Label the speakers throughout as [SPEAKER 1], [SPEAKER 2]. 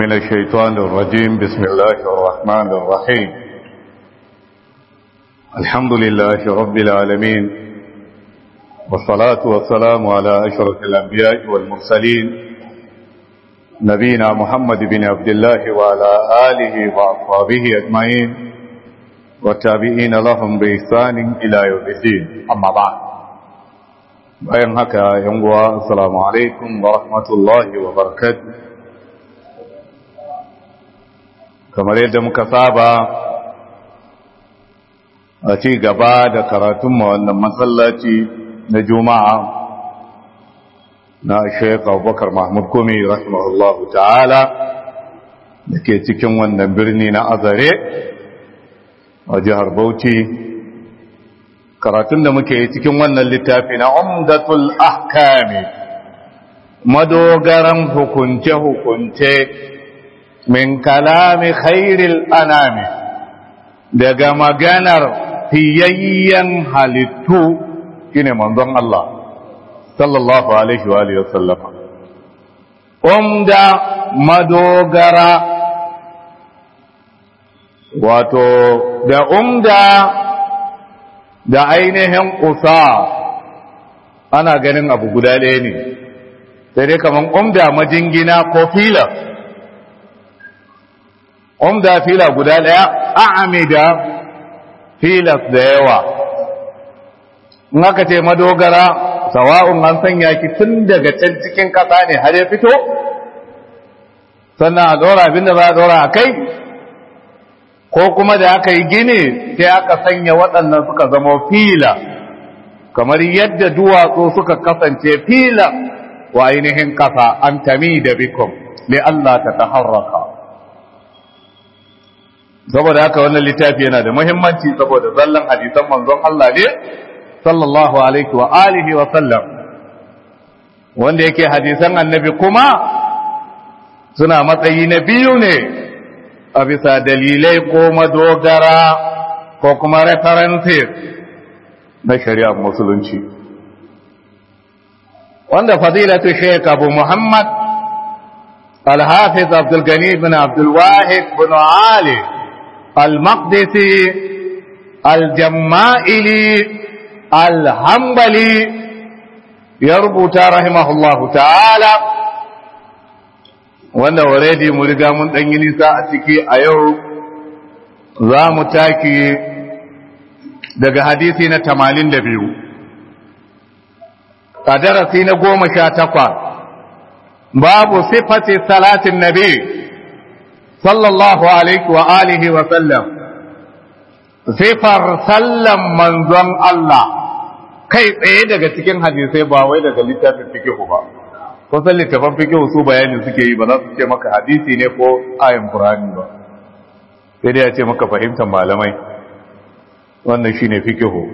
[SPEAKER 1] من الشيطان الرجيم بسم الله الرحمن الرحيم الحمد لله رب العالمين والصلاة والسلام على أشرف الأنبياء والمرسلين نبينا محمد بن عبد الله وعلى آله وأصحابه أجمعين والتابعين لهم بإحسان إلى يوم الدين أما بعد bayan haka yan uwa assalamu alaikum wa rahmatullahi wa barakatuh kamar yadda muka saba a ci gaba da karatun wannan masallaci na juma'a na Sheikh Abubakar Mahmud Gumi rahimahullahu ta'ala da ke cikin wannan birni na Azare a jihar Bauchi karatun da muke yi cikin wannan littafi na umdatul ahkami madogaran hukunce-hukunce min kalami khairil anami daga maganar fiyayyen halittu shine manzon Allah sallallahu alaihi wa alihi wasallama umda madogara wato da umda da ainihin ƙusa ana ganin abu guda ɗaya ne sai dai kamar umda majingina ko fila umda fila guda ɗaya a'amida filas da yawa in aka ce madogara sawa'un an sanya ki tun daga can cikin ƙasa ne har ya fito sannan a ɗora abin da za a ɗora a kai ko kuma da aka yi gini sai aka sanya waɗannan suka zama fila kamar yadda duwatsu suka kasance fila wa ainihin ƙasa an tami da bikum li Allah ta taharraka saboda haka wannan littafi yana da muhimmanci saboda zallan hadisan manzon Allah ne sallallahu alaihi wa alihi wa sallam wanda yake hadisan annabi kuma suna matsayi na biyu ne a bisa dalilai ko madogara ko kuma references na shari'ar musulunci wanda fadilatu sheik abu muhammad al-hafiz abdulgani bin abdulwahid bin ali al-maqdisi al-jamma'ili al-hambali ya rubuta rahimahullahu ta'ala wanda already mu riga mun dan yi nisa a ciki a yau za mu taki daga hadisi na 82 a darasi na goma sha takwas babu sifati salatin nabi sallallahu alaihi wa alihi wa sallam sifar sallan manzon Allah kai tsaye daga cikin hadisai ba wai daga littafin fikihu ba kusan littafan fikihu su bayanin suke yi ba za su ce maka hadisi ne ko ayin Qur'ani ba sai dai ya ce maka fahimtar malamai wannan shine fikihu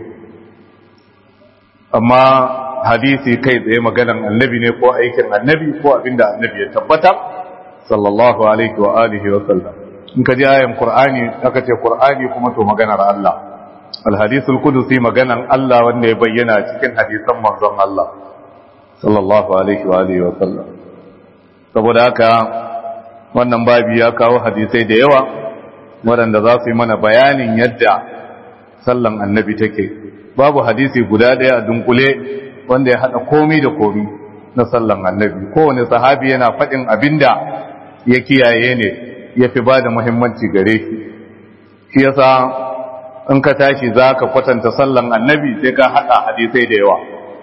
[SPEAKER 1] amma hadisi kai tsaye maganan annabi ne ko aikin annabi ko abinda annabi ya tabbata sallallahu alaihi wa alihi wa sallam in ka ji ayin Qur'ani aka ce Qur'ani kuma to maganar Allah al-hadithul qudusi maganan Allah wanda ya bayyana cikin hadisan manzon Allah sallallahu alaihi wa alihi wa sallam saboda haka wannan babi ya kawo hadisai da yawa waɗanda za su yi mana bayanin yadda sallan annabi take babu hadisi guda ɗaya a dunkule wanda ya haɗa komi da komi na sallan annabi kowane sahabi yana faɗin abinda ya kiyaye ne ya fi ba da muhimmanci gare shi shi yasa in ka tashi za ka kwatanta sallan annabi sai ka haɗa hadisai da yawa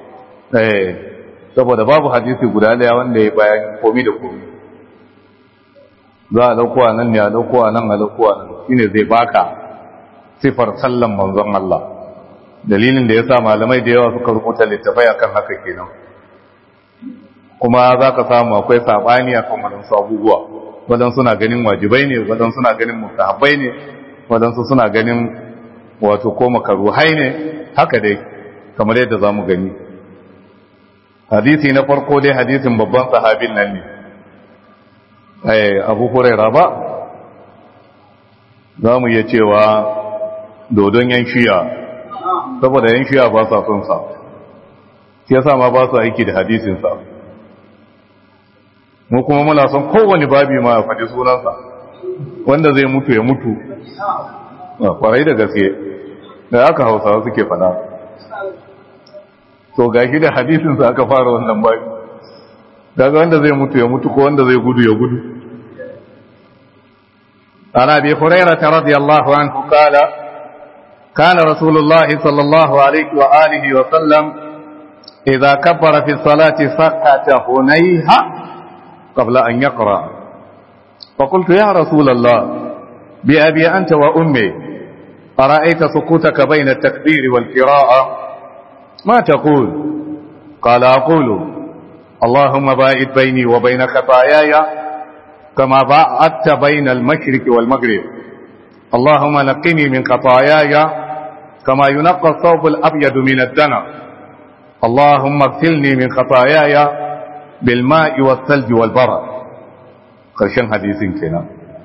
[SPEAKER 1] saboda babu hadisi guda daya wanda ya bayan komi da komi za a dauko a nan ne a dauko a nan a dauko a nan shine zai baka sifar sallan manzon Allah dalilin da ya sa malamai da yawa suka rubuta littafai akan haka kenan kuma za ka samu akwai sabani akan waɗansu abubuwa waɗansu suna ganin wajibai ne waɗansu suna ganin mustahabbai ne waɗansu suna ganin wato ko makaruhai ne haka dai kamar yadda za mu gani hadisi na farko dai hadisin babban sahabin nan ne abu huraira ba za mu iya cewa dodon yan shiya saboda yan shiya ba sa son sa shi yasa ma ba su aiki da hadisinsa mu kuma muna son kowane babi ma ya faɗi sunansa wanda zai mutu ya mutu kwarai da gaske da aka hausawa suke faɗa to gashi da hadisinsa aka fara wannan babi daga wanda zai mutu ya mutu ko wanda zai gudu ya gudu عن ابي هريره رضي الله عنه قال كان رسول الله صلى الله عليه واله وسلم اذا كبر في الصلاه سكت هنيها قبل ان يقرا فقلت يا رسول الله بابي انت وامي ارايت سكوتك بين التكبير والقراءه ما تقول قال اقول اللهم باعد بيني وبين خطاياي كما باعدت بين المشرق والمغرب اللهم نقني من خطاياي كما ينقى الثوب الأبيض من الدنس اللهم اغسلني من خطاياي بالماء والثلج والبرد قرشن حديث كنا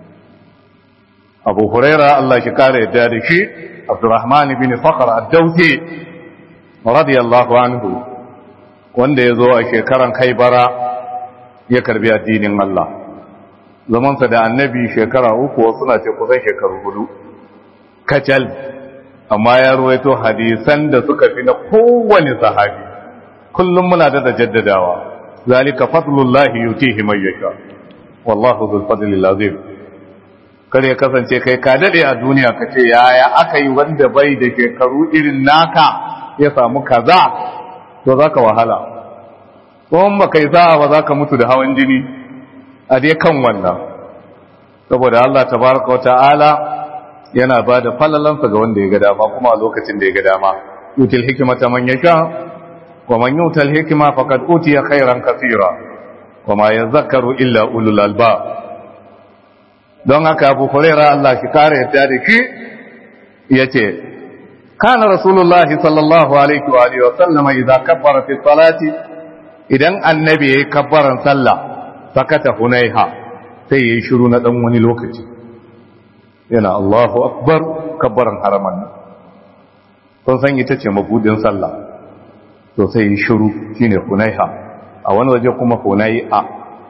[SPEAKER 1] أبو هريرة الله شكار الدارشي عبد الرحمن بن فخر الدوسي رضي الله عنه wanda ya zo a shekaran kaibara ya karbi addinin Allah zamansa da annabi shekara uku wasu na ce kusan shekaru hudu kacal amma ya ruwaito hadisan da suka fi na kowane sahabi kullum muna da da jaddadawa zalika fadlullahi yutihi man yasha wallahu dhul fadli azim kar ya kasance kai ka dade a duniya ka ce yaya aka yi wanda bai da shekaru irin naka ya samu kaza to zaka wahala ko ba kai sa'a ba zaka mutu da hawan jini a dai kan wannan saboda Allah tabaraka wata'ala yana ba da falalansa ga wanda ya ga dama kuma a lokacin da ya ga dama yutil hikmata man yasha wa man yutal hikma faqad utiya khairan kaseera wa ma yadhakkaru illa ulul albab don haka Abu Hurairah Allah shi kare yadda da shi yace kana rasulullahi sallallahu alaihi wa alihi wa sallam idza kabbara fi salati idan annabi yayi kabbaran sallah sakata hunaiha sai yayi shiru na dan wani lokaci yana Allahu akbar kabbaran haraman nan kun san ita ce mabudin sallah to sai yayi shiru shine hunaiha a wani waje kuma hunai'a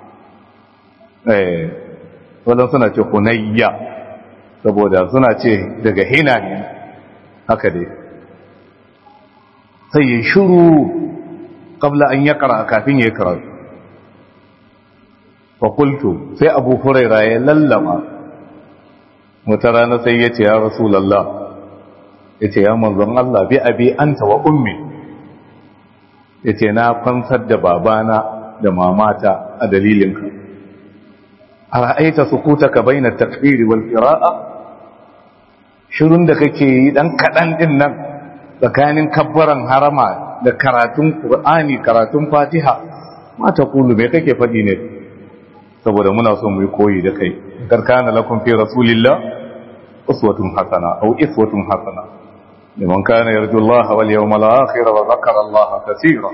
[SPEAKER 1] eh wannan suna ce hunayya saboda suna ce daga hina ne haka dai sai yayi shiru qabla an yaqra kafin yayi karatu fakultu sai abu huraira ya lallama wata rana sai ya ce ya rasulallah ya ce ya manzon Allah bi abi anta wa ummi ya ce na fansar da babana da mamata a dalilinka a ra'aita sukutaka baina takbiri wal qira'a shirun da kake yi dan kadan din nan tsakanin kabbaran harama da karatun qur'ani karatun fatiha ma ta kulu me kake faɗi ne saboda muna so mu yi koyi da kai karkana lakum fi rasulillah uswatun hasana aw iswatun hasana liman kana yarju Allah wal yawmal akhir wa dhakara Allah kaseera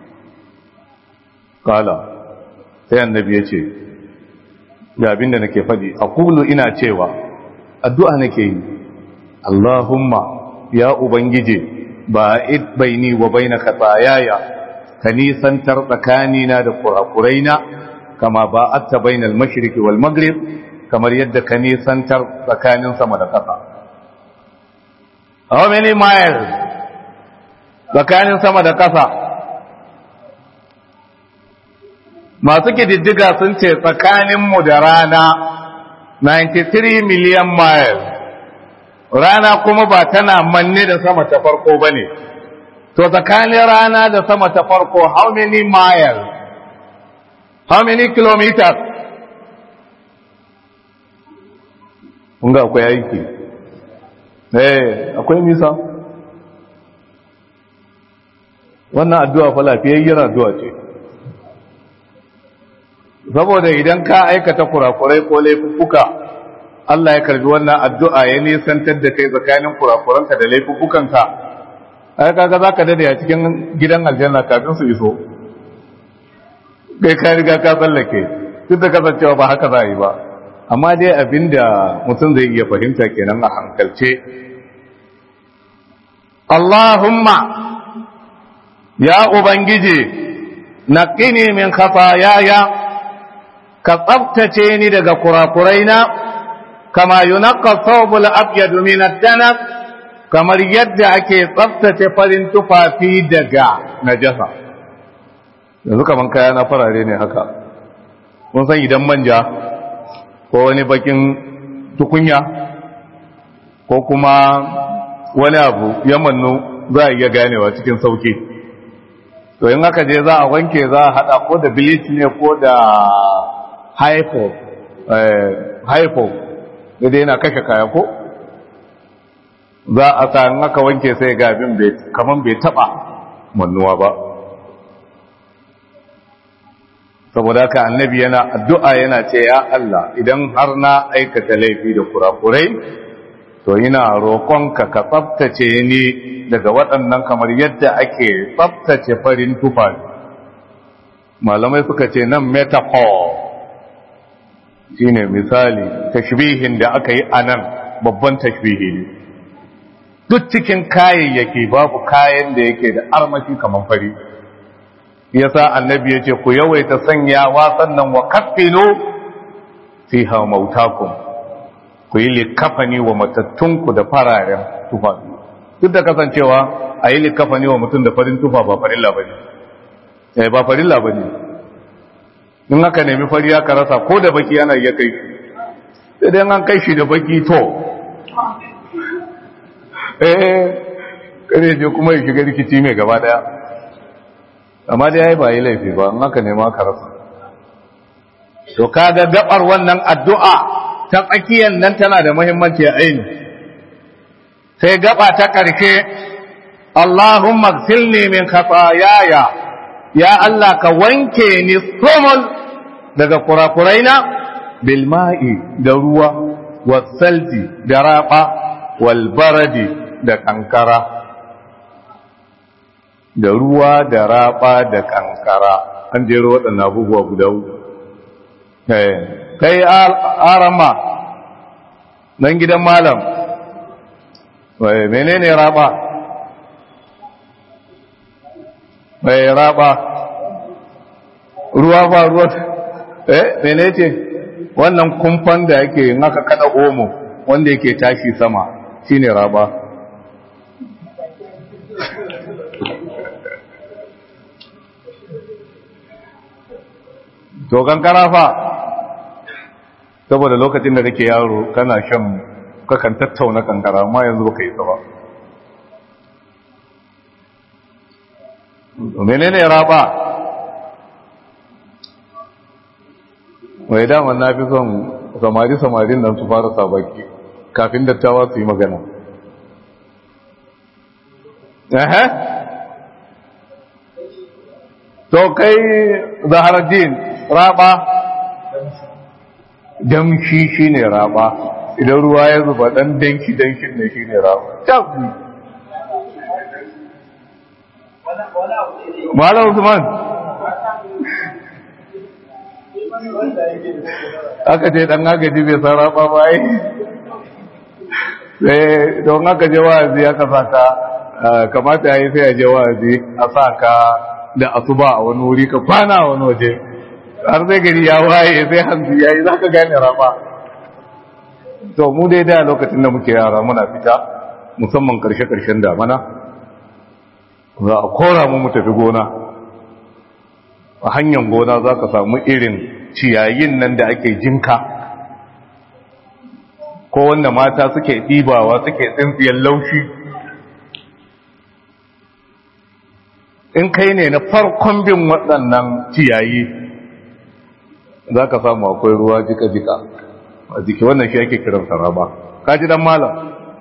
[SPEAKER 1] qala sai annabi yace ga abinda nake fadi aqulu ina cewa addu'a nake yi Allahumma ya ubangije ba'id baini wa baina khataayaya ka nisantar tsakanina da kurakuraina kama ba'atta bainal mashriqi wal maghrib kamar yadda ka nisantar tsakanin sama da ƙasa how many miles tsakanin sama da ƙasa masu kididdiga sun ce tsakaninmu da rana 93 million miles rana kuma ba tana manne da sama ta farko ba ne to tsakanin rana da sama ta farko how many miles how many kilometers kunga akwai aiki eh akwai nisa wannan addu'a fa lafiyayyar addu'a ce saboda idan ka aikata kurakurai ko laifuffuka Allah ya karbi wannan addu'a ya nisantar da kai tsakanin kurakuranka da laifuffukanka ai kaga zaka dade a cikin gidan aljanna kafin su iso kai ka riga ka tsallake duk da kasancewa ba haka za a yi ba amma dai abinda mutum zai iya fahimta kenan a hankalce Allahumma ya ubangiji naqini min khataayaya ka tsabtace ni daga kurakuraina kama yunaqqa thawbul abyad min ad-danab kamar yadda ake tsabtace farin tufafi daga najasa yanzu kaman kaya na farare ne haka mun san idan manja ko wani bakin tukunya ko kuma wani abu ya mannu za a iya ganewa cikin sauki to in aka je za a wanke za a hada ko da bleach ne ko da hypo hypo da dai yana kashe kaya ko za a sa in aka wanke sai ga abin kaman bai taba mannuwa ba saboda haka annabi yana addu'a yana ce ya Allah idan har na aikata laifi da kurakurai to ina roƙonka ka tsabtace ni daga waɗannan kamar yadda ake tsabtace farin tufafi malamai suka ce nan metaphor shine misali tashbihin da aka yi a nan babban tashbihi ne duk cikin kayayyaki babu kayan da yake da armashi kamar fari yasa annabi yace ku yawaita sanyawa sannan wa kaffinu fiha mautakum ku yi likafani wa matattunku da fararen tufa duk da kasancewa a yi likafani wa mutum da farin tufa ba farilla bane eh ba farilla bane in aka nemi fari aka rasa ko da baki ana iya kai sai dai an kai shi da baki to eh kare je kuma ya shiga rikici mai gaba daya amma dai yayi ba yi laifi ba in aka nema ka rasa to kaga gabar wannan addu'a ta tsakiyar nan tana da muhimmanci a aini sai gaba ta ƙarshe Allahumma gsilni min khatayaya ya Allah ka wanke ni sumul daga kurakuraina bil ma'i da ruwa wasalji da raba wal baradi da kankara da ruwa da raba da kankara an jero waɗannan abubuwa guda uku kai arama nan gidan malam wai menene raba wai raba ruwa ba ruwa eh mene ce wannan kumfan da yake in aka kada omo wanda yake tashi sama shine raba to kankara fa saboda lokacin da kake yaro kana shan kakan tattauna kankara amma yanzu baka yi sa ba menene raba wai daman na fi son samari samarin nan su fara sabaki kafin dattawa su yi magana ehe to kai zaharaddin raba damshi shine raba idan ruwa ya zuba dan danki dankin ne shine raba tabi Malam Usman aka ce dan agaji bai san raba ba ai sai don aka je wa'azi aka saka kamata yayi sai a je wa'azi a saka da asuba a wani wuri ka kwana a wani waje har sai gari ya waye sai hanzu yayi zaka gane raba to mu dai da lokacin da muke yara muna fita musamman karshe karshen damana za a kora mu mu tafi gona a hanyar gona za ka samu irin ciyayin nan da ake jinka ko wanda mata suke ɗibawa suke tsintsiyar laushi in kai ne na farkon bin waɗannan ciyayi za ka samu akwai ruwa jika-jika a jiki wannan shi ake kiran saraba kaji dan malam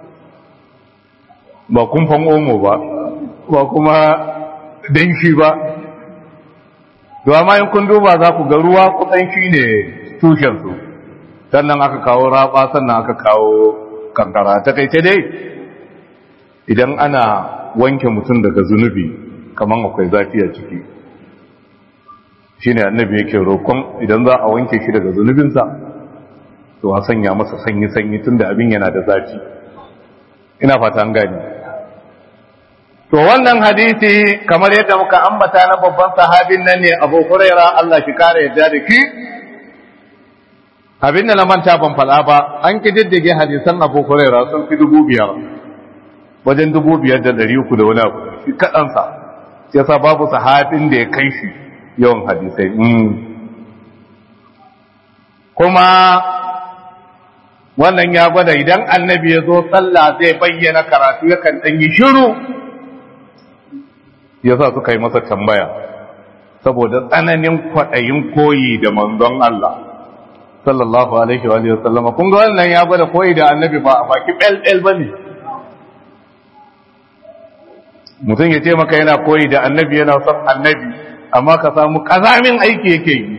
[SPEAKER 1] ba kumfan omo ba ba kuma danshi ba domin in kun duba za ku ga ruwa kusan shi ne tushensu sannan aka kawo raba sannan aka kawo kankara ta kai dai idan ana wanke mutum daga zunubi kamar akwai zafi a ciki shi ne annabi yake roƙon idan za a wanke shi daga zunubinsa to a sanya masa sanyi-sanyi tun da abin yana da zafi ina fata an gani to wannan hadisi kamar yadda muka ambata na babban sahabin nan ne Abu Huraira Allah shi kare yadda da ki abin da na manta ban faɗa ba an kididdige hadisan abu huraira sun fi dubu biyar wajen dubu biyar da ɗari uku da wani abu shi kaɗansa ya sa babu sahabin da ya kai shi yawan hadisai kuma wannan ya gwada idan annabi ya zo sallah zai bayyana karatu yakan ɗan yi shiru ya sa suka yi masa tambaya saboda tsananin kwaɗayin koyi da manzon Allah sallallahu alaihi wa sallama kun ga wannan ya gwada koyi da annabi ba a baki ɓel ba ne mutum ya ce maka yana koyi da annabi yana son annabi amma ka samu ƙazamin aiki yake yi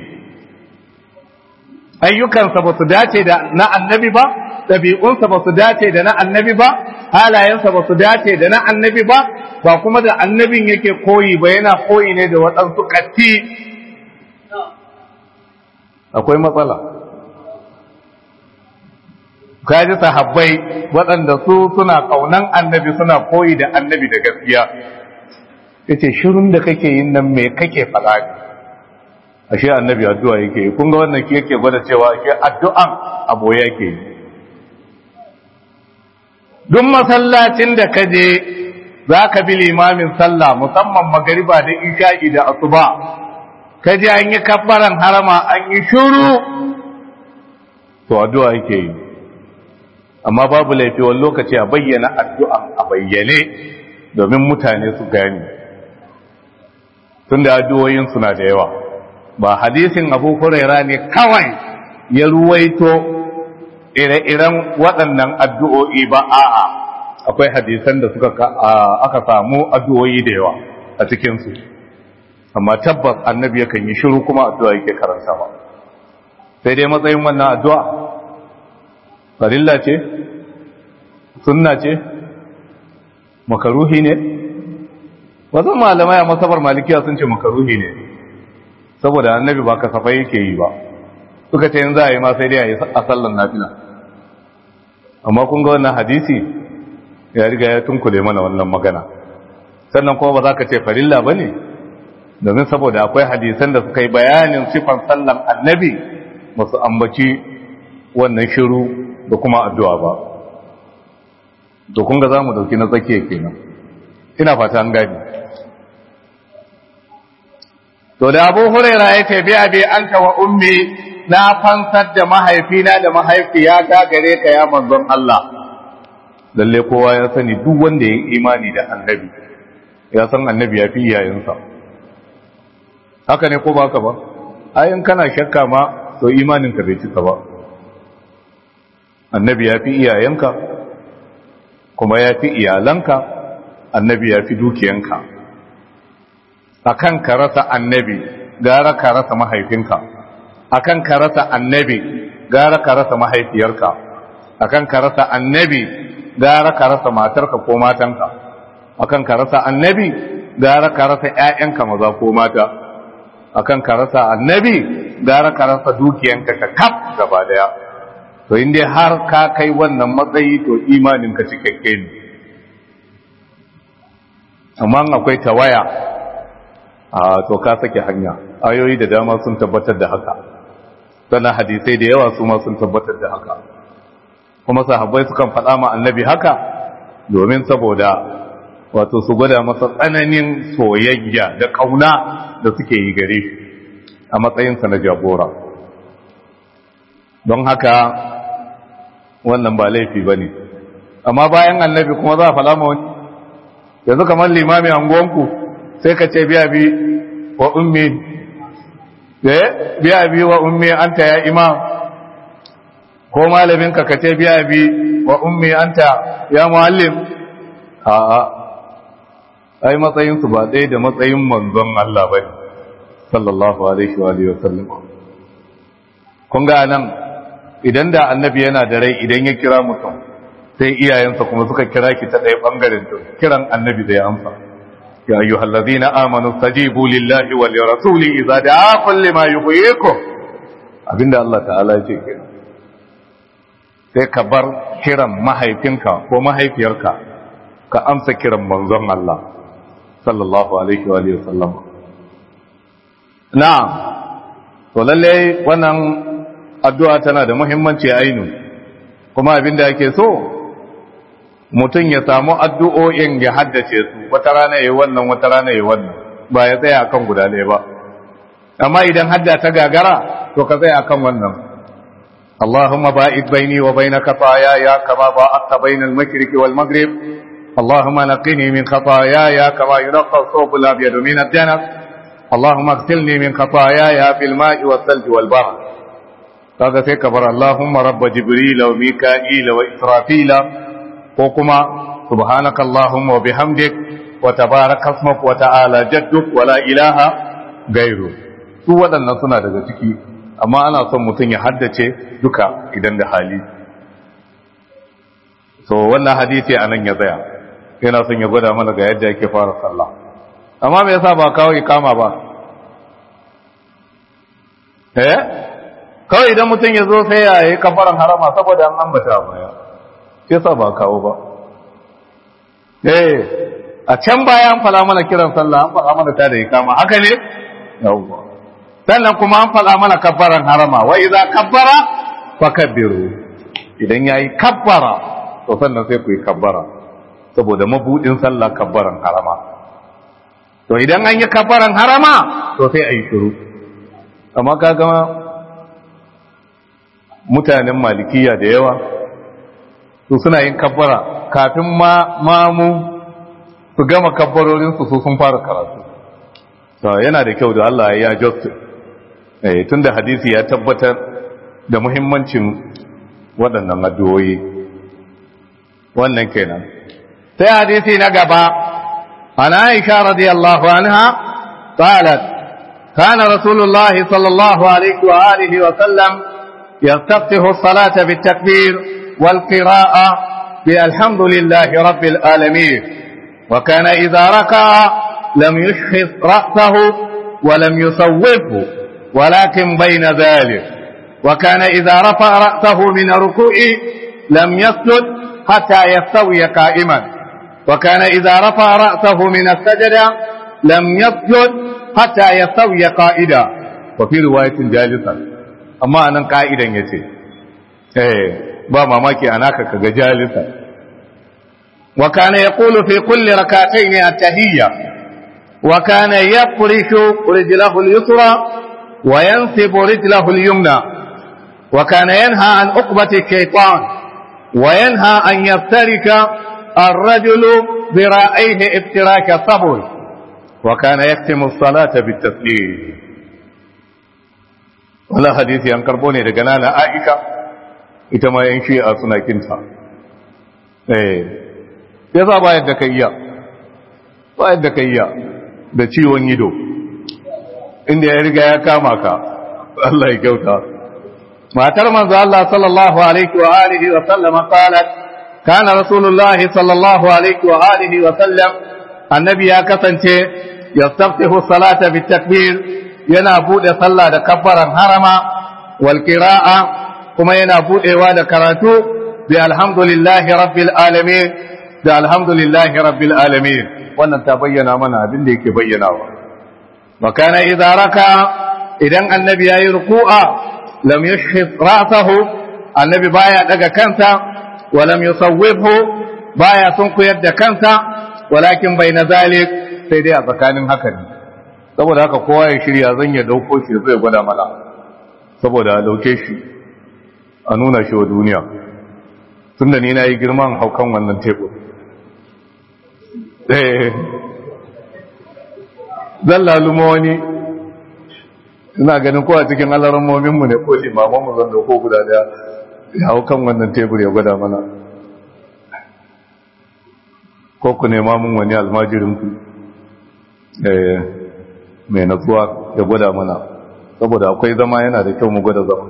[SPEAKER 1] ayyukansa ba su dace da na annabi ba ɗabi'unsa ba su dace da na annabi ba halayensa ba su dace da na annabi ba ba kuma da annabin yake koyi ba yana koyi ne da waɗansu ƙatti akwai matsala kaji sahabbai waɗanda su suna ƙaunan annabi suna koyi da annabi da gaskiya ya ce shirin da kake yin nan me kake faɗa ne ashe annabi addu'a yake yi kun ga wannan ki yake gwada cewa ashe addu'an abu yake yi duk masallacin da ka je za ka bi limamin sallah musamman magariba da isha'i da asuba ka je an yi kabbaran harama an yi shuru to addu'a yake yi amma babu laifi wani lokaci a bayyana addu'an a bayyane domin mutane su gani tun da addu'o'in suna da yawa ba hadisin abu huraira ne kawai ya ruwaito ire-iren waɗannan addu'o'i ba a'a akwai hadisan da suka aka samu addu'o'i da yawa a cikinsu amma tabbas annabi yakan yi shiru kuma addu'a yake karanta ba sai dai matsayin wannan addu'a farilla ce sunna ce makaruhi ne wasu malamai a masabar malikiya sun ce makaruhi ne saboda annabi ba kasafai yake yi ba suka ce yin za a yi ma sai dai a yi a sallan nafila amma kun ga wannan hadisi ya riga ya tunkule mana wannan magana sannan kuma ba za ka ce farilla ba ne domin saboda akwai hadisan da suka yi bayanin sifan sallan annabi masu ambaci wannan shiru da kuma addu'a ba to kun ga za mu dauki na tsakiya kenan ina fata an gani to da abu huraira ya ce biya bi an wa ummi na fansar da mahaifina da mahaifiyata gare ka ya manzon Allah lalle kowa ya sani duk wanda ya imani da annabi ya san annabi ya fi iyayensa haka ne ko ba ka ba ayin kana shakka ma to imaninka bai cika ba annabi ya fi iyayenka kuma ya fi iyalanka annabi ya fi dukiyanka akan ka rasa annabi gara ka rasa mahaifinka akan ka rasa annabi gara ka rasa mahaifiyarka akan ka rasa annabi gara ka rasa matarka ko matanka akan ka rasa annabi gara ka rasa ƴaƴanka maza ko mata akan ka rasa annabi gara ka rasa dukiyanka ka kaf gaba daya to inda har ka kai wannan matsayi to imaninka cikakke ne amma akwai tawaya a to ka sake hanya ayoyi da dama sun tabbatar da haka sannan hadisai da yawa su ma sun tabbatar da haka kuma sahabbai sukan faɗa ma annabi haka domin saboda wato su gwada masa tsananin soyayya da ƙauna da suke yi gare shi a matsayinsa na jagora don haka wannan ba laifi ba ne amma bayan annabi kuma za a faɗa ma wani yanzu kamar limami anguwanku sai ka ce biya bi wa ummi biya bi wa ummi anta ya imam ko malaminka ka ce biya bi wa ummi anta ya muallim a'a ai matsayinsu ba ɗaya da matsayin manzon Allah bane sallallahu alaihi wa alihi wasallam kun ga nan idan da annabi yana da rai idan ya kira mutum sai iyayensa kuma suka kira ki ta ɗaya bangaren to kiran annabi da ya amsa ya ayyuhal ladina amanu stajibu lillahi wal rasuli idza da'akum lima yuhyikum abinda Allah ta'ala ya ce kenan sai ka bar kiran mahaifinka ko mahaifiyarka ka amsa kiran manzon Allah sallallahu alaihi wa alihi wasallam na'am to lalle wannan addu'a tana da muhimmanci ainu kuma abin da ake so mutum ya samu addu'o'in ya haddace su wata rana ya wannan wata rana ya wannan ba ya tsaya akan guda ɗaya ba amma idan hadda ta gagara to ka tsaya akan wannan اللهم باعد بيني وبين خطاياي كما باعدت بين المشرق والمغرب اللهم نقني من خطاياي كما ينقى الثوب الابيض من الدنس اللهم اغسلني من خطاياي بالماء والثلج والبحر هذا في كبر اللهم رب جبريل وميكائيل وإسرافيل وكما سبحانك اللهم وبحمدك وتبارك اسمك وتعالى جدك ولا إله غيره su waɗannan suna daga ciki amma ana son mutum ya haddace duka idan da hali so wannan hadisi a nan ya tsaya yana son ya gwada mana ga yadda yake fara sallah amma me yasa ba kawo ikama ba eh kawai idan mutum ya zo sai ya yi kafaran harama saboda an ambata baya sai sa ba kawo ba eh a can baya an fala mana kiran sallah an fala mana ta da ikama haka ne yawwa sannan kuma an fala mana kafaran harama wa idza kabbara fakabbiru idan yayi kabbara to sannan sai ku yi kabbara saboda mabudin sallah kabbaran harama to idan an yi kabbaran harama to sai a yi shiru amma ka gama mutanen malikiya da yawa su suna yin kabbara kafin mamu su gama kabbarorinsu su sun fara karatu to yana da kyau da Allah ya justice eh tunda hadisi ya tabbatar da muhimmancin waɗannan addu'o'i wannan kenan sai hadisi na gaba ana Aisha radiyallahu anha qalat kana rasulullahi sallallahu alaihi wa alihi wa sallam yastaftihu as-salata bit-takbir wal-qira'a بالحمد لله رب العالمين وكان إذا ركع لم يشخص رأسه ولم يصوبه ولكن بين ذلك وكان إذا رفع رأسه من الركوع لم يسجد حتى يستوي قائما وكان إذا رفع رأسه من السجدة لم يسجد حتى يستوي قائدا وفي رواية جالسا أما أنا قائدا يتي إيه با mamaki anaka kaga jalisa wa kana yaqulu fi kulli rak'atayn at-tahiyya wa kana yafrishu rijlahu al-yusra wa yansibu rijlahu al-yumna wa kana yanha an uqbati ash-shaytan wa yanha an yaftarika الرجل ذراعيه افتراك الصبر وكان يختم الصلاة بالتسليم ولا حديث ينقربوني لقنانا عائشة ita ma yan shi'a suna kinta eh yasa ba yadda ka iya ba yadda ka iya da ciwon ido inda ya riga ya kama ka Allah ya kyauta matar manzo Allah sallallahu alaihi wa alihi wa sallam qalat kana rasulullah sallallahu alaihi wa alihi wa sallam annabi ya kasance yastaftihu salata bitakbir yana bude sallah da kabbaran harama wal qira'a kuma yana budewa da karatu bi alhamdulillahi rabbil alamin da alhamdulillahi rabbil alamin wannan ta bayyana mana abin da yake bayyanawa wa kana idza raka idan annabi yayi ruku'a lam yushhis ra'sahu annabi baya daga kansa wa lam yusawwibhu baya sunkuyar da kansa walakin bayna zalik sai dai a tsakanin haka ne saboda haka kowa ya shirya zan ya dauko shi zai gwada mana saboda a dauke shi a nuna shi wa duniya tun da ni na yi girman haukan wannan tebur zan laluma wani ina ganin kowa cikin alarmominmu ne ko limamanmu zan dauko guda daya ya haukan wannan tebur ya gwada mana ko ku nema mun wani almajirinku mai natsuwa ya gwada mana saboda akwai zama yana da kyau mu gwada zama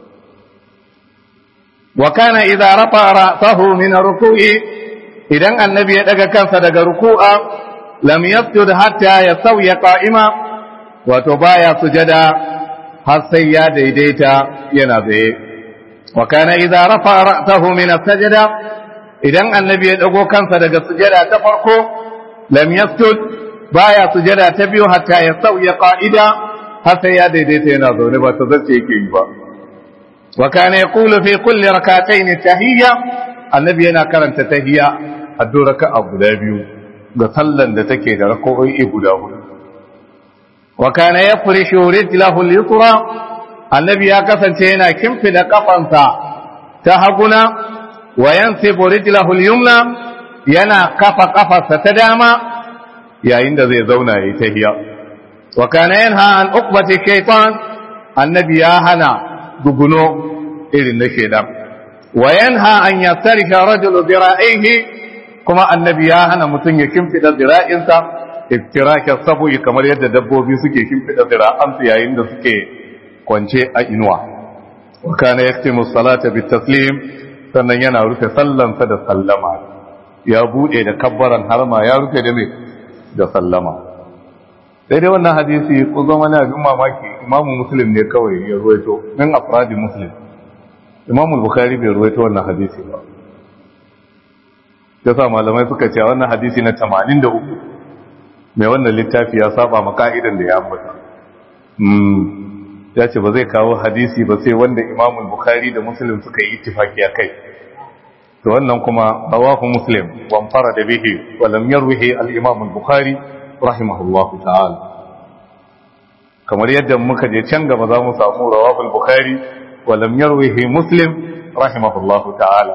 [SPEAKER 1] وكان إذا رفع رأسه من الركوع إذن النبي يدق كنس دق ركوعا لم يسجد حتى يستوي قائما وتبايا سجدا حسيا ديديتا ينبي وكان إذا رفع رأسه من السجدة إذن النبي يدق كنس دق سجدا تفرقه لم يسجد بايا سجدا تبيو حتى يستوي قائدا حسيا ديديتا ينبي وتذكي كيبا wa kana yaqulu fi kulli rak'atayn tahiyya annabi yana karanta tahiyya a duk raka'a guda biyu ga sallan da take da rak'o'i guda hudu wa kana yafrishu rijlahu al-yusra annabi ya kasance yana kimfida kafansa ta haguna wa yansibu rijlahu al-yumna yana kafa kafarsa ta dama yayin da zai zauna yayi tahiyya wa kana yanha an uqbati shaytan annabi ya hana duguno irin na shaytan wa yanha an yastarisha rajulu dhira'ihi kuma annabi ya hana mutum ya kimfida zira'insa iftiraka sabu'i kamar yadda dabbobi suke kimfida zira'ansu yayin da suke kwance a inuwa wa kana yaktimu salata bitaslim sannan yana rufe sallansa da sallama ya bude da kabbaran harma ya rufe da me da sallama sai dai wannan hadisi ko zama na abin mamaki imamu muslim ne kawai ya ruwaito min afradi muslim imamu bukhari bai ruwaito wannan hadisi ba ya sa malamai suka ce wannan hadisi na 83 mai wannan littafi ya saba ma ka'idan da ya ambata ya ce ba zai kawo hadisi ba sai wanda imamul bukhari da muslim suka yi ittifaki a kai to wannan kuma rawahu muslim wa fara da bihi wa lam yarwihi al-imam al-bukhari rahimahullahu ta'ala kamar yadda muka je can gaba za mu samu rawahu al-bukhari wa lam yarwihi muslim rahimahullahu ta'ala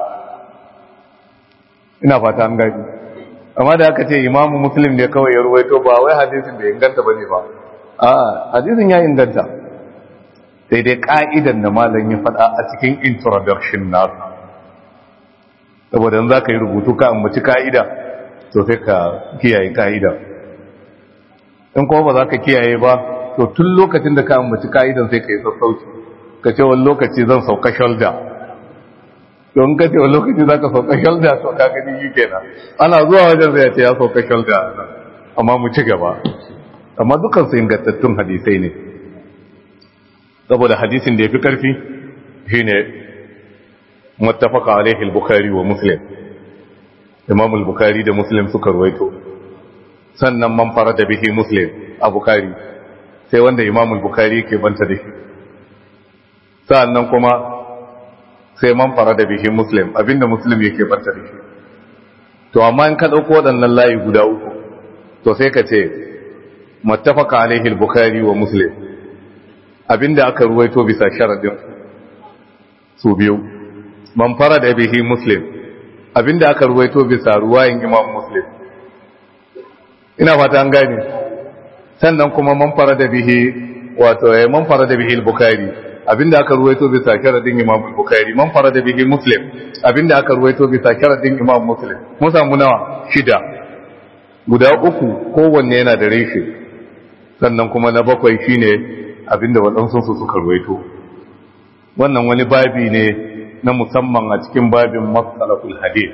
[SPEAKER 1] ina fata an gaji amma da aka ce imam muslim ne kawai ya ruwaito ba wai hadisin da inganta bane ba a hadisin ya inganta sai dai ka'idan da malam ya faɗa a cikin introduction nasu saboda za ka yi rubutu ka ambaci ka'ida to sai ka kiyaye ka'ida in kuma ba za ka kiyaye ba to tun lokacin da ka ambaci ka'idan sai ka yi sassauci ka ce wani lokaci zan sauka shoulder don ka ce wani lokaci za ka sauka shoulder to ka gani yi kenan ana zuwa wajen zai ce ya sauka shoulder amma mu ci gaba amma dukansu ingantattun hadisai ne saboda hadisin da ya fi ƙarfi shi ne muttafaka alaihi al-bukhari wa muslim imam al-bukhari da muslim suka ruwaito sannan man fara da bihi muslim a bukhari sai wanda imam al-bukhari ke banta da shi sannan kuma sai man fara da bihi muslim abinda muslim yake banta da shi to amma in ka dauko waɗannan layi guda uku to sai ka ce muttafaka alaihi al-bukhari wa muslim abinda aka ruwaito bisa sharadin su biyu man fara da bihi muslim abinda aka ruwaito bisa ruwayin imam muslim ina fata an gane sannan kuma man fara da bihi wato ya man fara da bihi al-bukhari abinda aka ruwaito bisa sharadin imam al-bukhari man fara da bihi muslim abinda aka ruwaito bisa sharadin imam muslim mun samu nawa shida guda uku kowanne yana da reshe sannan kuma na bakwai shine abinda waɗansu su suka ruwaito wannan wani babi ne na musamman a cikin babin matsalakul hadith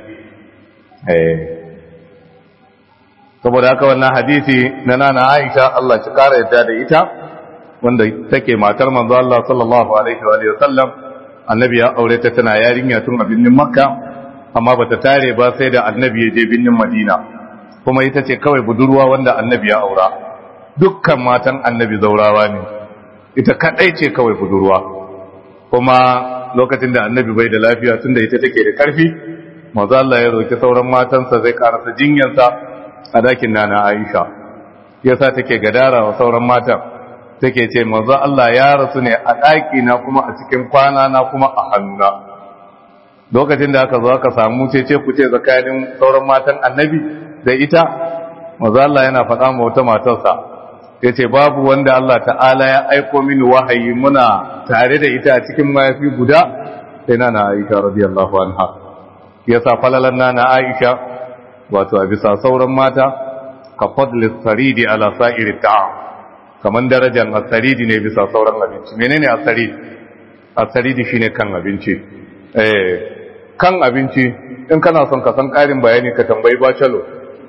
[SPEAKER 1] saboda haka wannan hadisi na nana aisha Allah ci kara yadda da ita wanda take matar manzo Allah sallallahu alaihi wa sallam annabi ya aure ta tana yarinya tun a binnin makka amma bata tare ba sai da annabi ya je binnin madina kuma ita ce kawai budurwa wanda annabi ya aura dukkan matan annabi zaurawa ne ita kadai ce kawai budurwa kuma lokacin da annabi bai da lafiya tunda ita take da karfi manzo Allah ya roki sauran matansa zai karasa jinyansa a dakin nana Aisha yasa take gadara wa sauran matan take ce manzo Allah ya rasu ne a daki na kuma a cikin kwana na kuma a hannuna lokacin da aka zo aka samu ce ce ku ce tsakanin sauran matan annabi da ita manzo Allah yana faɗa ma wata matarsa ya ce babu wanda Allah ta'ala ya aiko mini wahayi muna tare da ita a cikin mayafi guda sai na na aisha radiyallahu anha ya sa falalan na na aisha wato a bisa sauran mata ka fadli saridi ala sa'iri ta'am kaman darajar asaridi ne bisa sauran abinci menene asaridi asaridi shine kan abinci eh kan abinci in kana son ka san karin bayani ka tambayi bacalo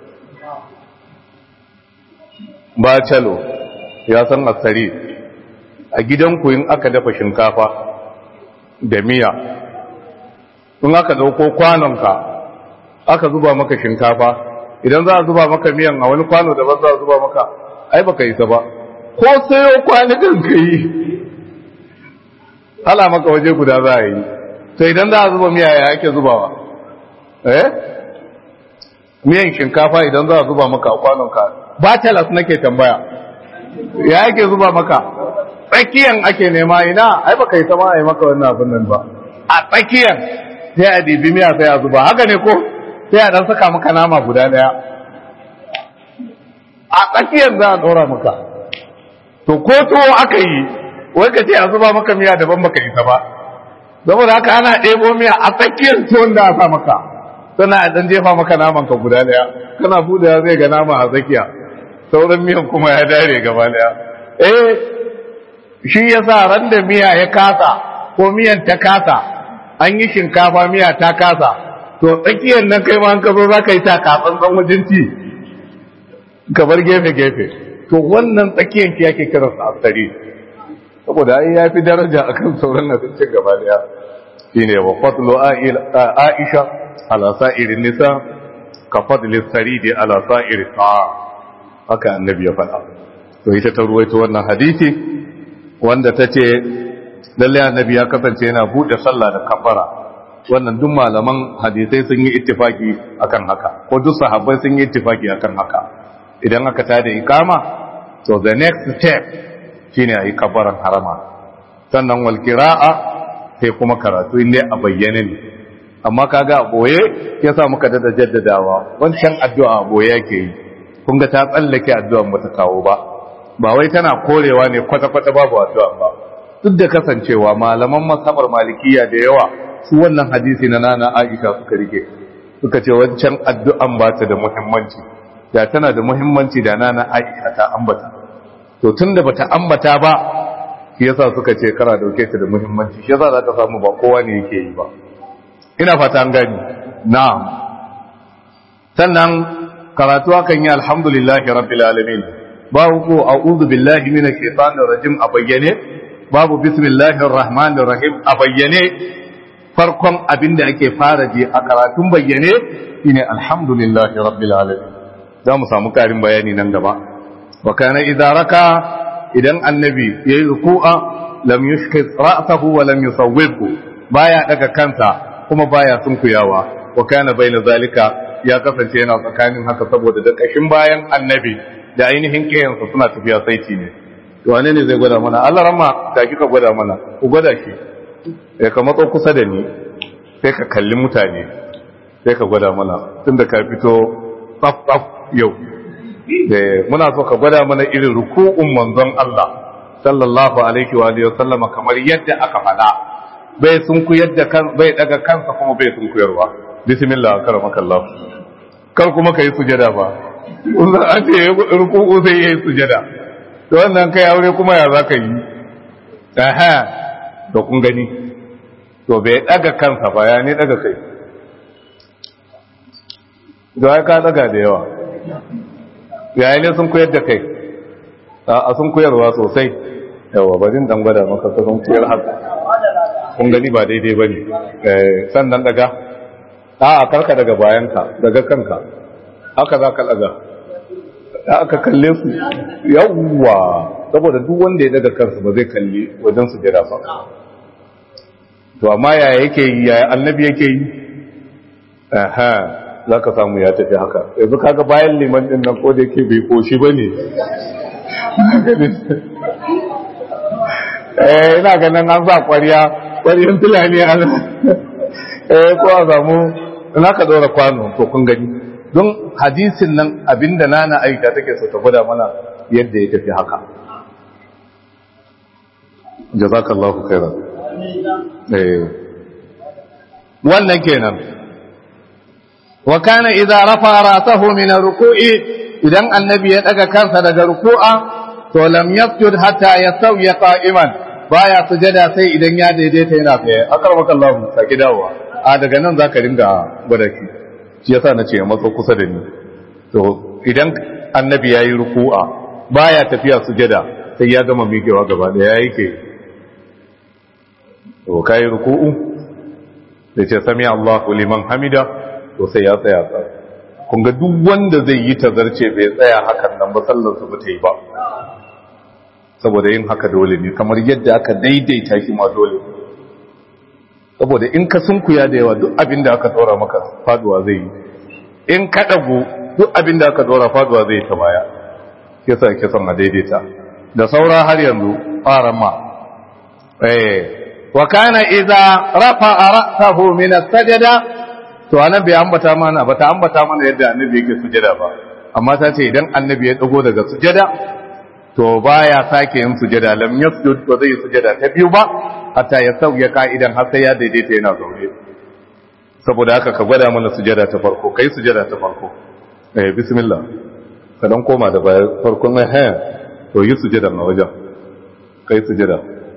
[SPEAKER 1] bacalo ya san asari a gidanku in aka dafa shinkafa da miya in aka dauko kwanonka aka zuba maka shinkafa idan za a zuba maka miyan a wani kwano da ba za a zuba maka ai baka isa ba ko sayo kwanukan ka yi hala maka waje guda za a yi to idan za a zuba miya ya ake zubawa eh miyan shinkafa idan za a zuba maka a kwanonka ba talas nake tambaya ya ake zuba maka tsakiyan ake nema ina ai baka yi sama a yi maka wannan abin nan ba a tsakiyan sai a dibi miya sai a zuba haka ne ko sai a dan saka maka nama guda daya a tsakiyan za a dora maka to ko tuwo aka yi wai ka ce a zuba maka miya daban baka yi ta ba saboda haka ana ɗebo miya a tsakiyar tuwon da a sa maka sannan a dan jefa maka naman ka guda daya kana buɗewa zai ga nama a tsakiya sauran miyan kuma ya dare gaba daya eh shi yasa ran da miya ya kasa ko miyan ta kasa an yi shinkafa miya ta kasa to tsakiyar nan kai ma an ka zo za ka yi ta katsan ɗan wajen ci ka bar gefe-gefe to wannan tsakiyar shi yake kiransa asari saboda ai ya fi daraja akan sauran abincin gaba daya shine wa fadlu aisha ala sa'irin nisa ka fadli saridi ala sa'iri ta'a haka annabi ya faɗa to ita ta ruwaito wannan hadisi wanda ta ce lalle annabi ya kasance yana buɗe sallah da kafara wannan duk malaman hadisai sun yi ittifaki akan haka ko duk sahabbai sun yi ittifaki akan haka idan aka tada ikama so the next step shine ayi kabaran harama sannan wal qira'a sai kuma karatu inda a bayyane ne amma kaga a boye yasa muka dada jaddadawa wancan addu'a a boye yake yi kun ga ta tsallake addu'an ba ta kawo ba ba wai tana korewa ne kwata-kwata babu addu'a ba duk da kasancewa malaman masabar malikiya da yawa su wannan hadisi na nana Aisha suka rike suka ce wancan addu'an ba ta da muhimmanci da tana da muhimmanci da nana Aisha ta ambata to tunda bata ambata ba shi yasa suka ce kara dauke ta da muhimmanci shi yasa zaka samu ba kowa ne yake yi ba ina fata an gani na'am sannan karatu akan yi alhamdulillahi rabbil alamin babu ko a'udhu billahi minash shaitanir rajim a bayyane babu bismillahir rahmanir rahim a bayyane farkon abinda ake fara ji a karatun bayyane shine alhamdulillahi rabbil alamin za mu samu karin bayani nan gaba wa kana idza raka idan annabi yayi ruku'a lam yushkis ra'sahu wa lam yusawwibhu baya daga kansa kuma baya sunkuyawa wa kana baina zalika ya kasance yana tsakanin haka saboda da kashin bayan annabi da ainihin kiyansa suna tafiya saiti ne to wane ne zai gwada mana Allah ramma da kika gwada mana ku gwada shi eh ka matso kusa da ni sai ka kalli mutane sai ka gwada mana tunda ka fito tsaf tsaf yau muna so ka gwada mana irin ruku'un manzon Allah sallallahu alaihi wa alihi wasallama kamar yadda aka faɗa bai sun ku yadda kan bai daga kansa kuma bai sun kuyarwa bismillah karamaka Allah kar kuma kai sujada ba wannan an ce ruku'u sai yayi sujada to wannan kai aure kuma ya zaka yi aha to kun gani to bai daga kansa ba ya ne daga kai da ka daga da yawa yayi ne sun koyar da kai a sun koyarwa sosai yawa bari dan gwada maka sun koyar haka kun gani ba daidai bane eh sannan daga a karka daga bayanka daga kanka haka za ka daga aka kalle su yawwa saboda duk wanda ya daga kansa ba zai kalli wajen su jira ba to amma yaya yake yi yaya annabi yake yi aha za ka samu ya tafi haka yanzu kaga bayan liman din nan ko da yake bai koshi ba ne eh ina ganin an sa kwariya kwariyan tulani a nan eh ko a samu ina ka dora kwano to kun gani don hadisin nan abinda nana aisha take so ta gwada mana yadda ya tafi haka jazakallahu khairan eh wannan kenan wa kana idza rafa ra'sahu min ruku'i idan annabi ya daga kansa daga ruku'a to lam yasjud hatta yasawi qa'iman baya sujada sai idan ya daidaita yana tsaye akarmakallahu saki dawowa a daga nan zaka dinga gwada shi shi yasa nace ya matso kusa da ni to idan annabi yayi ruku'a baya tafiya sujada sai ya gama miƙewa gaba da yayi ke to kai ruku'u da ce sami Allahu liman hamida to sai ya tsaya tsaya kun ga duk wanda zai yi tazarce bai tsaya hakan nan ba sallar su bata yi ba saboda yin haka dole ne kamar yadda aka daidaita shi ma dole saboda in ka sunkuya da yawa duk abin da aka tsora maka faduwa zai yi in ka dago duk abin da aka tsora faduwa zai ta baya yasa yake son a daidaita da saura har yanzu faran ma eh wa kana idza rafa'a ra'sahu min as-sajda to annabi ambata mana bata ambata mana yadda annabi yake sujada ba amma ta ce idan annabi ya dago daga sujada to baya sake yin sujada lam yasjud ba zai sujada ta biyu ba hatta ya sauya ka'idan har sai ya daidaita yana zaune saboda haka ka gwada mana sujada ta farko kai sujada ta farko eh bismillah ka dan koma da baya farkon nan ha to yi sujada na wajen kai sujada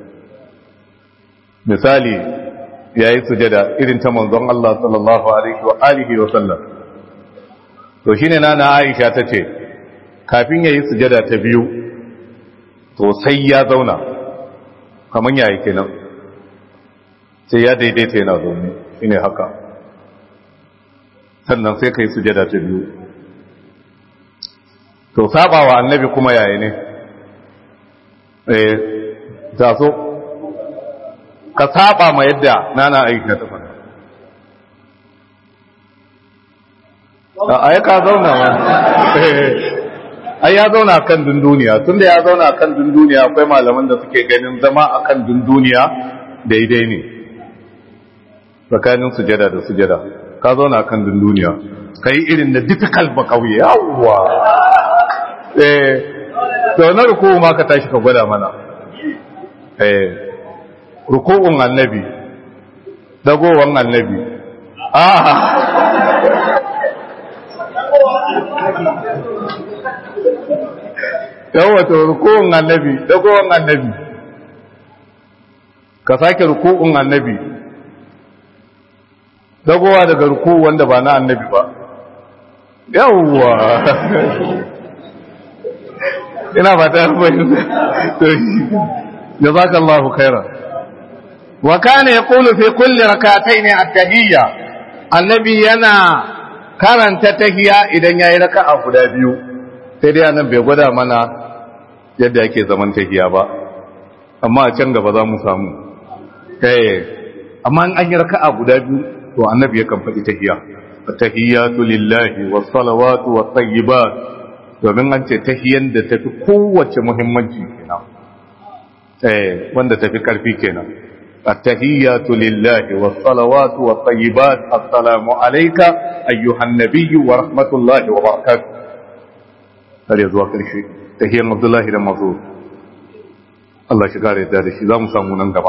[SPEAKER 1] misali yayi sujada irin ta manzon Allah sallallahu alaihi wa alihi wa sallam to shine nana Aisha tace kafin yayi sujada ta biyu to sai ya zauna kaman yayi kenan sai ya daidaita yana zaune shine haka sannan sai kai sujada ta biyu to sabawa annabi kuma yayi ne eh taso ka saba ma yadda nana aisha ta faɗa a ai ka zauna ma ai ya zauna kan dunduniya tunda ya zauna kan dunduniya akwai malaman da suke ganin zama akan dunduniya daidai ne tsakanin sujada da sujada ka zauna kan dunduniya kai irin da difficult ba kauye yawwa eh to na ruku ma ka tashi ka gwada mana eh ruku'un annabi dagowan annabi ah yawa to ruku'un annabi dagowan annabi ka sake ruku'un annabi dagowa daga ruku wanda ba na annabi ba yawwa ina ba ta fahimta to jazakallahu khairan wa kana yaqulu fi kulli rak'atayn at-tahiyya annabi yana karanta tahiyya idan yayi raka'a guda biyu sai dai annabi bai gwada mana yadda yake zaman tahiyya ba amma a can gaba za mu samu eh amma an yi raka'a guda biyu to annabi yakan faɗi tahiyya at-tahiyyatu lillahi was-salawatu wat-tayyibat domin an ce tahiyyan da tafi kowace muhimmanci kenan eh wanda tafi karfi kenan التهيات لله والصلوات والطيبات السلام عليك أيها النبي ورحمة الله وبركاته هل يزوى كل شيء تهيا عبد الله بن مسعود الله شكار يدار شيء لا مسامون انقبع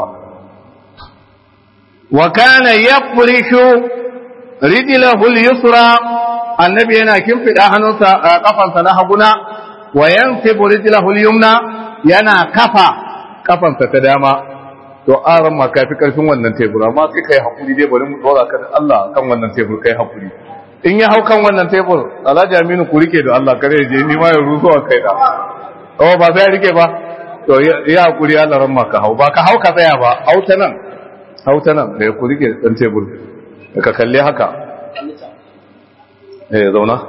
[SPEAKER 1] وكان يفرش رجله اليسرى النبي هنا كم في الأهنوسة قفا سنهبنا وينسب رجله اليمنى ينا كفا قفا ستداما to aran ma kafi karfin wannan tebur amma kai kai hakuri dai bari mu dora ka da Allah kan wannan tebur kai hakuri in ya hau kan wannan tebur Alhaji Aminu ku rike da Allah kare je ni ma ya ruso a kai da oh ba sai rike ba to ya hakuri Allah ran ma ka hau ba ka hau ka tsaya ba hau ta nan hau ta nan da ku rike dan tebur ka kalle haka eh zauna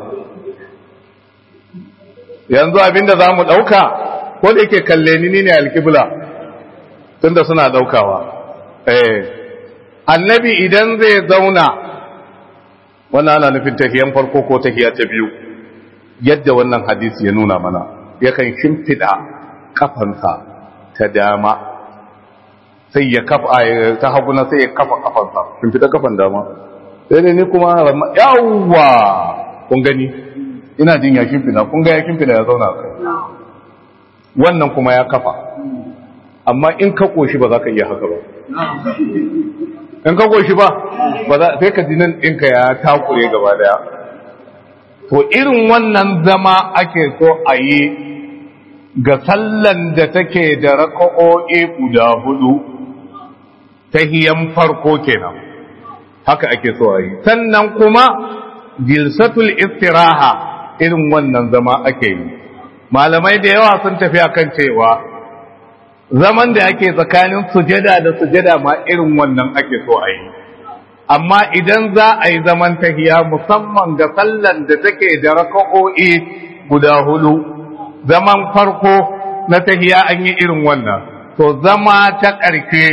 [SPEAKER 1] yanzu abinda zamu dauka ko da yake kalle ni ne alkibla tunda suna daukawa eh annabi idan zai zauna wannan ana nufin tahiyan farko ko tahiya ta biyu yadda wannan hadisi ya nuna mana yakan shimfida kafansa ta dama sai ya kafa ta hagu na sai ya kafa kafansa shimfida kafan dama sai dai ni kuma yawwa kun gani ina jin ya shimfida kun ga ya shimfida ya zauna kai wannan kuma ya kafa amma in ka koshi ba za ka iya haka ba in ka koshi ba sai ka ji nan ɗinka ya takure gaba daya to irin wannan zama ake so a yi ga sallan da take da raka'o'i guda hudu ta hiyan farko kenan haka ake so a yi sannan kuma jilsatul istiraha irin wannan zama ake yi malamai da yawa sun tafi akan cewa zaman da ake tsakanin sujada da sujada ma irin wannan ake so a yi amma idan za a yi zaman tahiya musamman ga sallan da take da raka'o'i guda hudu zaman farko na tahiya an yi irin wannan to zama ta ƙarfe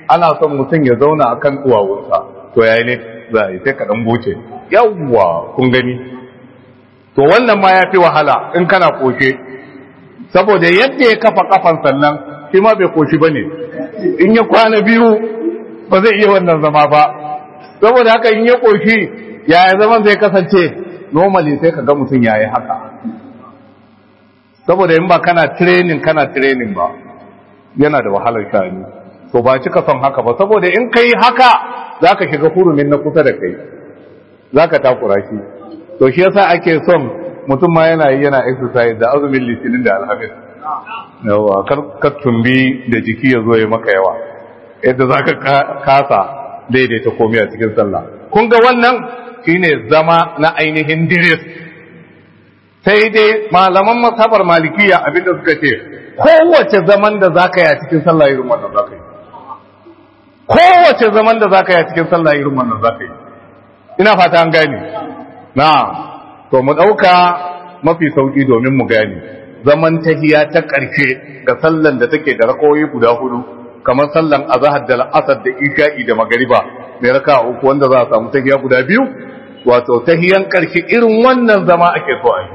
[SPEAKER 1] ana son mutum ya zauna akan duwawunsa to yayi ne za a yi sai ka dan goce yawwa kun gani to wannan ma ya fi wahala in kana koke saboda yadda ya kafa kafan sannan shi ma bai koshi bane in ya kwana biyu ba zai iya wannan zama ba saboda haka in ya koshi yaya zaman zai kasance normally sai ka ga mutum yayi haka saboda in ba kana training kana training ba yana da wahalar sha'ani to ba cika son haka ba saboda in kai haka zaka shiga hurumin na kusa da kai zaka takura shi to shi yasa ake son mutum ma yana yi yana exercise da azumin litinin da alhamis yawa kar ka tumbi da jiki ya zo ya maka yawa yadda zaka kasa daidaita komai a cikin sallah kun ga wannan shine zama na ainihin diris sai dai malaman masabar malikiya abinda suka ce kowace zaman da zaka yi a cikin sallah irin wannan zaka yi kowace zaman da zaka yi a cikin sallah irin wannan zaka yi ina fata an gane na to mu dauka mafi sauki domin mu gane zaman tahiya ta karshe ga sallan da take da rakoyi guda hudu kamar sallan azhar da al'asr da isha'i da magariba mai raka uku wanda za a samu tahiya guda biyu wato tahiyan karshe irin wannan zama ake so a yi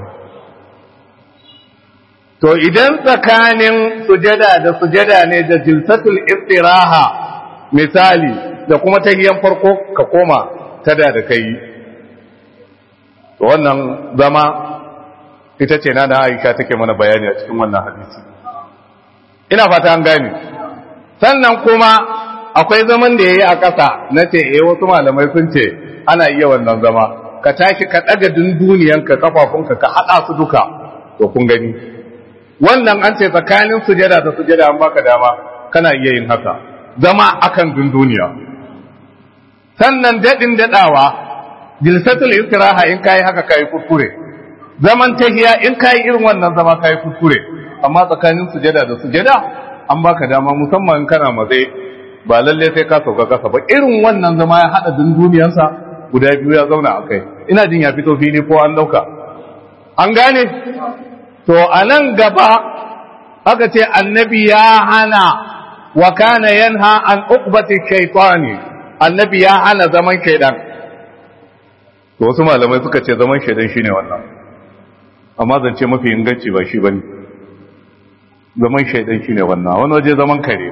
[SPEAKER 1] to idan tsakanin sujada da sujada ne da jilsatul istiraha misali da kuma tahiyan farko ka koma tada da kai to wannan zama ita ce na da Aisha take mana bayani a cikin wannan hadisi ina fata an gane sannan kuma akwai zaman da yayi a ƙasa na ce eh wasu malamai sun ce ana iya wannan zama ka tashi ka daga dunduniyanka kafafunka ka hada su duka to kun gani wannan an ce tsakanin sujada da sujada an baka dama kana iya yin haka zama akan dunduniya sannan dadin dadawa jilsatul istiraha in kai haka kai kuskure zaman tahiya in kai irin wannan zama kai kuskure amma tsakanin sujada da sujada an baka dama musamman in kana matsayi ba lalle sai ka sauka kasa ba irin wannan zama ya hada dunduniyansa guda biyu ya zauna akai ina jin ya fito fili ko an dauka an gane to a nan gaba aka ce annabi ya hana wa kana yanha an uqbati shaytani annabi ya hana zaman shaydan to wasu malamai suka ce zaman shaydan shine wannan amma zance mafi inganci ba shi bane zaman shaydan shine wannan wani waje zaman kare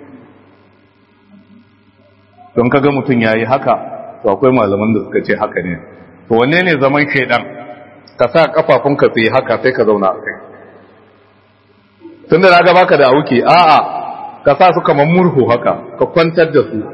[SPEAKER 1] don kaga mutum yayi haka to akwai malaman da suka ce haka ne to wanne ne zaman shaydan ka sa kafafunka su yi haka sai ka zauna a kai tun da raga baka da auki a'a ka sa su kamar murhu haka ka kwantar da su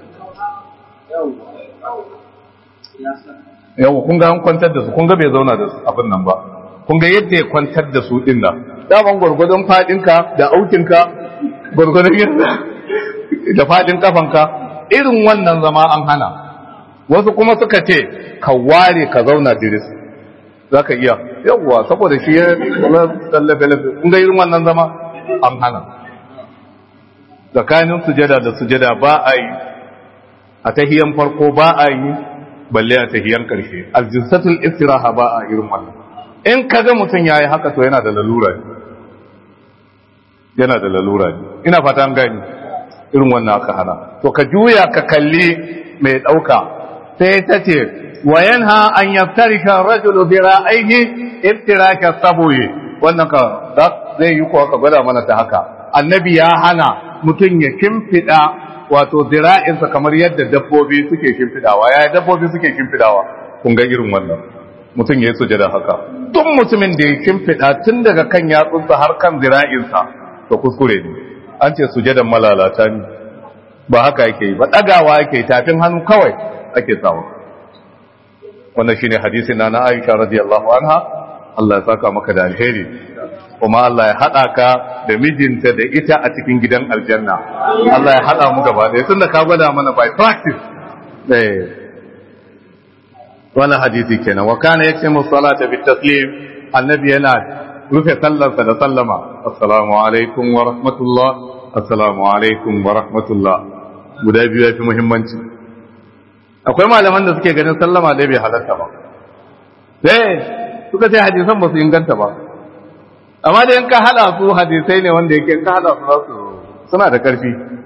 [SPEAKER 1] yau kun ga an kwantar da su kun ga bai zauna da abin nan ba kun ga yadda ya kwantar da su din nan daman gwargwadon fadinka da aukinka gwargwadon yadda da fadin kafanka irin wannan zama an hana wasu kuma suka ce ka ware ka zauna diris za ka iya yawwa saboda shi ya tsallafe-lafe kun ga irin wannan zama an hana tsakanin sujada da sujada ba a yi a tahiyan farko ba a yi balle a tahiyan karshe aljinsatul istiraha ba a irin wannan in ka ga mutum ya yi haka to yana da lalura ne yana da lalura ne ina fata an gani irin wannan aka hana to ka juya ka kalli mai ɗauka sai ta ce وينهى أن يفترش الرجل ذراعيه افتراش الصبوي wannan ka zai yi kuwa ka gwada mana ta haka annabi ya hana mutum ya kimfida wato zira'insa kamar yadda dabbobi suke kimfidawa ya dabbobi suke kimfidawa kun ga irin wannan mutum ya yi sujada haka duk mutumin da ya kimfida tun daga kan yatsunsa har kan zira'insa to kuskure ne an ce sujadan malalata ne ba haka yake yi ba ɗagawa yake tafin hannu kawai ake sawa wannan shine hadisin na Aisha radiyallahu anha Allah ya saka maka da alheri kuma Allah ya hada ka da mijinta da ita a cikin gidan aljanna Allah ya hada mu gaba da tunda ka gwada mana by practice eh wannan hadisi kenan wa kana yaktimu salata bit taslim annabi yana rufe sallarsa da sallama assalamu alaikum wa rahmatullah assalamu alaikum wa rahmatullah guda biyu yafi muhimmanci akwai malaman da suke ganin sallama dai bai halarta ba sai suka ce hadisan ba su inganta ba amma da yanka hada su hadisai ne wanda yake ka hada su su suna da karfi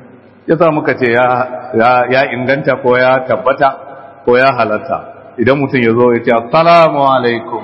[SPEAKER 1] yasa muka ce ya inganta ko ya tabbata ko ya halatta idan mutum ya zo ya ce assalamu alaikum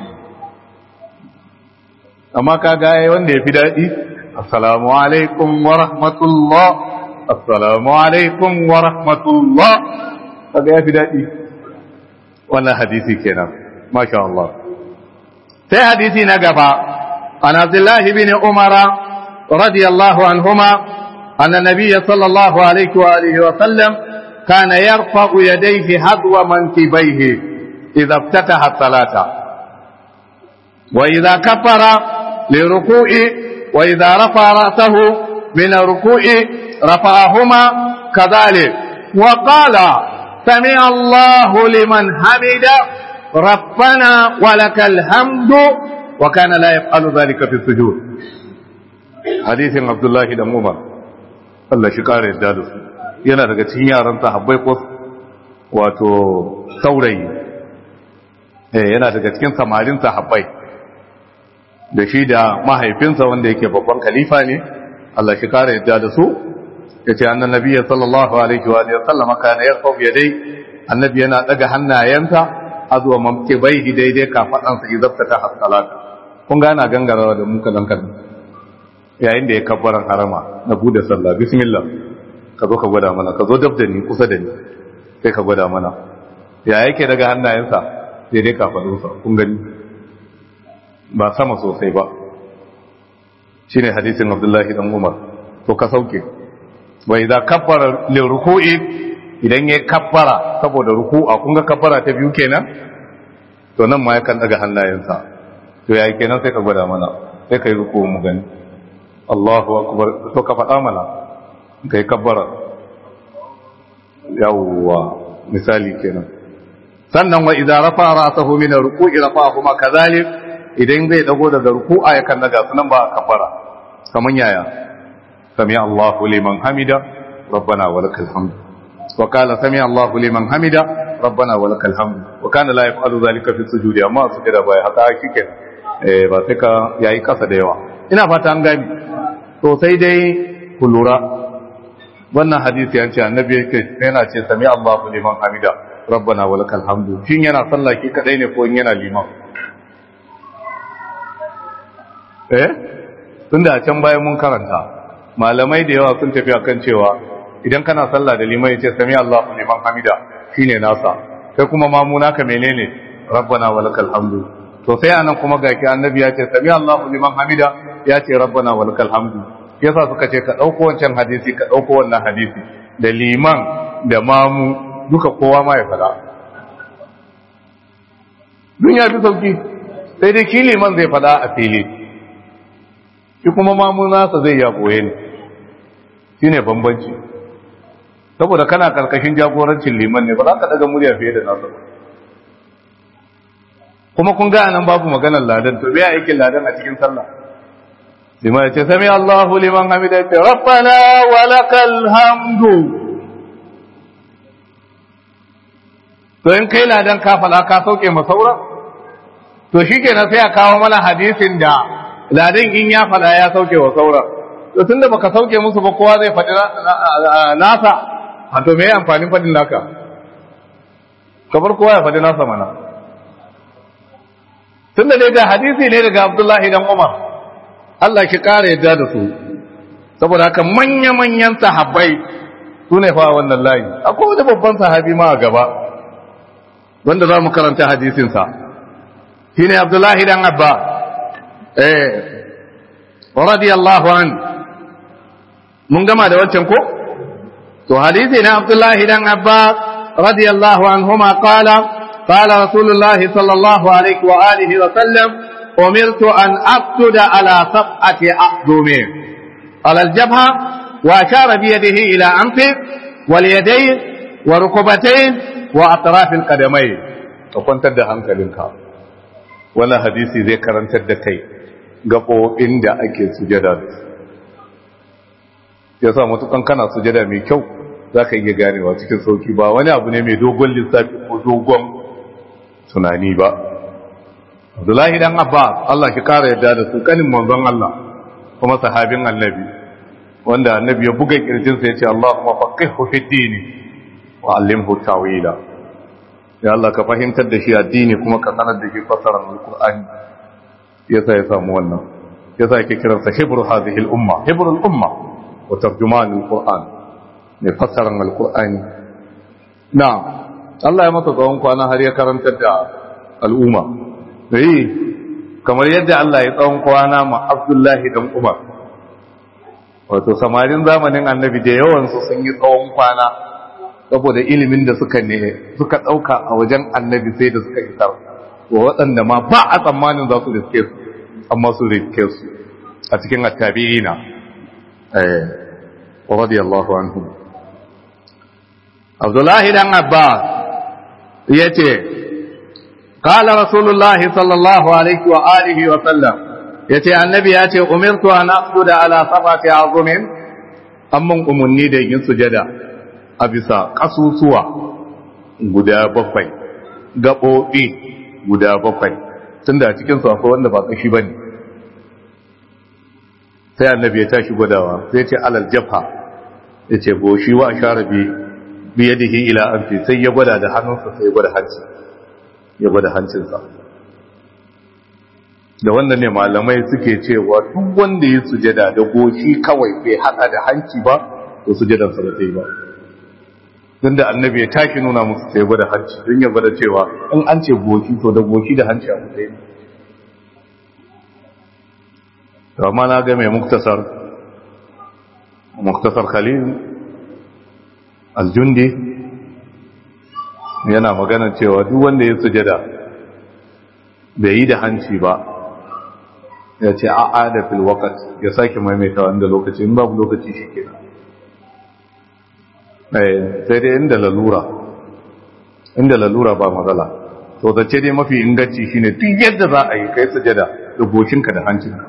[SPEAKER 1] amma ka gaya wanda ya fi daɗi assalamu alaikum wa rahmatullah assalamu alaikum wa rahmatullah kaga ya fi daɗi wannan hadisi kenan masha Allah sai hadisi na gaba an abdullahi bin umara radiyallahu anhuma anna nabiyya sallallahu alaihi wa alihi wa sallam kana yarfa'u yadayhi hadwa mankibaihi idza iftataha salata wa idza kaffara liruku'i wa idza rafa ra'sahu min ruku'i rafa'ahuma kadhalik wa qala سمع الله لمن حمد ربنا ولك الحمد وكان لا يفعل ذلك في السجود حديث عبد الله بن عمر Allah shi kare yadda da su yana daga cikin yaran sahabbai ko wato saurayi eh yana daga cikin samarin sahabbai da shi da mahaifinsa wanda yake babban khalifa ne Allah shi kare yadda da su yace annan nabiyyi sallallahu alaihi wa alihi wasallam kana yarfau yadai annabi yana daga hannayensa azwa mamke bai daidai kafadan sa izabta ta hasalata kun ga ana gangarawa da muka dan kan yayin da ya kabbaran harama na bude sallah bismillah ka zo ka gwada mana ka zo dab da ni kusa da ni sai ka gwada mana ya yake daga hannayensa daidai kafadunsa kun gani ba sama sosai ba shine hadisin abdullahi dan umar to ka sauke wa idza kabbara lil ruku'i idan yayi kabbara saboda ruku'a kun ga kabbara ta biyu kenan to nan ma yakan daga hannayensa to yayi kenan sai ka gwada mana sai kai ruku'u mu gani Allahu akbar to ka faɗa mana kai kabbara yawwa misali kenan sannan wa idza rafa ra'sahu min ruku'i rafa'ahu ma kadhalik idan zai dago daga ruku'a yakan daga sunan ba kabbara kaman yaya سمع الله لمن حمد ربنا ولك الحمد وقال سمع الله لمن حمد ربنا ولك الحمد وكان لا يفعل ذلك في السجود amma sujada bai haka kike eh ba sai ka yayi kasa da yawa ina fata an gani to sai dai ku lura wannan hadisi an ce annabi yake yana ce sami Allahu liman hamida rabbana walakal hamdu shin yana sallah ki kadai ne ko in yana liman eh tunda a can bayan mun karanta malamai da yawa sun tafi akan cewa idan kana sallah da liman yace sami Allahu liman hamida shine nasa kai kuma mamuna ka menene rabbana walakal hamdu to sai anan kuma ga ki annabi ya ce sami Allahu liman hamida ya ce rabbana walakal hamdu yasa suka ce ka dauko wancan hadisi ka dauko wannan hadisi da liman da mamu duka kowa ma ya fada dun ya fi sauki sai dai ki liman zai fada a fili shi kuma mamu nasa zai ya boye ne shi ne bambanci saboda kana karkashin jagorancin liman ne ba za ka daga murya fiye da nasa ba kuma kun ga nan babu maganar ladan to biya aikin ladan a cikin sallah liman ya ce sami Allahu liman hamida ya ce rabbana wa lakal hamdu to in kai ladan ka fala ka sauke masaura to shikenan sai a kawo mana hadisin da ladan in ya fada ya sauke wa saura to tunda baka sauke musu ba kowa zai faɗi nasa a to me amfanin faɗin naka kabar kowa ya faɗi nasa mana tunda dai da hadisi ne daga Abdullahi dan Umar Allah ki ƙara yadda da su saboda haka manya-manyan sahabbai su ne fa wannan layi akwai wani babban sahabi ma a gaba wanda za mu karanta hadisinsa shi ne Abdullahi dan Abba eh radiyallahu an mun gama da wancan ko to hadisi na Abdullahi dan Abbas radiyallahu anhuma qala qala Rasulullah sallallahu alaihi wa alihi wa sallam umirtu an aqtuda ala sab'ati aqdumi ala al-jabha wa ashara bi yadihi ila anfi wal yadayn wa rukbatayn wa atraf al-qadamayn to kwantar da hankalinka wannan hadisi zai karantar da kai gaɓoɓin da ake sujada da su ya sa matukan kana sujada mai kyau za ka iya ganewa cikin sauki ba wani abu ne mai dogon lissafi ko dogon tunani ba abdullahi dan abbas allah ki kara yadda da su kanin manzon allah kuma sahabin annabi wanda annabi ya buga kirjinsa ya ce Allahumma faqihu fi dini wa allimhu tawila ya Allah ka fahimtar da shi addini kuma ka sanar da shi fasarar alqur'ani yasa ya samu wannan yasa yake kiransa hibru hadhihi al-umma hibru al-umma wa tarjuman al-qur'an ne fasarar alqur'ani na'am Allah ya masa tsawon kwana har ya karantar da al'umma eh kamar yadda Allah ya tsawon kwana ma Abdullahi dan Umar wato samarin zamanin annabi da yawansu sun yi tsawon kwana saboda ilimin da suka ne suka ɗauka a wajen annabi sai da suka isar wa waɗanda ma ba a tsammanin za su riske su amma su riske su a cikin attabi'ina eh radiyallahu anhu Abdullahi dan Abbas yace qala rasulullahi sallallahu alaihi wa alihi wa sallam ya ce annabi ya ce umirtu an aqsuda ala sabati azumin amman umunni da yin sujada a bisa kasusuwa guda bakwai gaɓoɓi guda bakwai tunda a cikin su akwai wanda ba kashi bane sai annabi ya tashi gwadawa sai ce alal jafa ya ce goshi wa sharabi biyadihi ila anfi sai ya gwada da hannunsa sai ya gwada hanci ya gwada hancinsa da wannan ne malamai suke cewa duk wanda ya sujada da goshi kawai bai hada da hanci ba to sujadan sa ba ta yi ba don da annabi ya tashi nuna musu sai gwada hanci don ya gwada cewa in an ce goshi to da goshi da hanci a mutai ne to amma na ga mai muktasar muktasar khalil aljundi yana magana cewa duk wanda ya sujada bai yi da hanci ba ya ce a'a da fil waqt ya sake maimaita wanda lokaci in babu lokaci shikenan eh sai dai inda lalura inda lalura ba matsala to da ce dai mafi inganci shine duk yadda za a yi kai sujada da goshinka da hancinka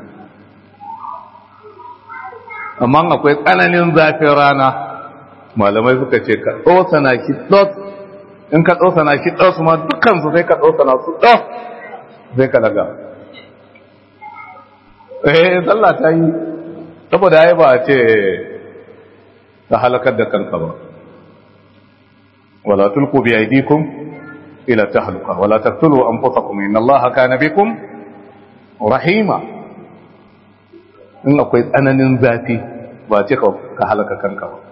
[SPEAKER 1] amma akwai tsananin zafin rana malamai suka ce ka na ki dot in ka na ki dot ma dukkan su sai ka na su dot sai ka daga eh sallah ta yi saboda ai ba a ce ta halakar da kanka ba wala tulqu bi aydikum ila tahluka wala taqtulu anfusakum inna allaha kana bikum rahima in akwai tsananin zafi ba ce ka halaka kanka ba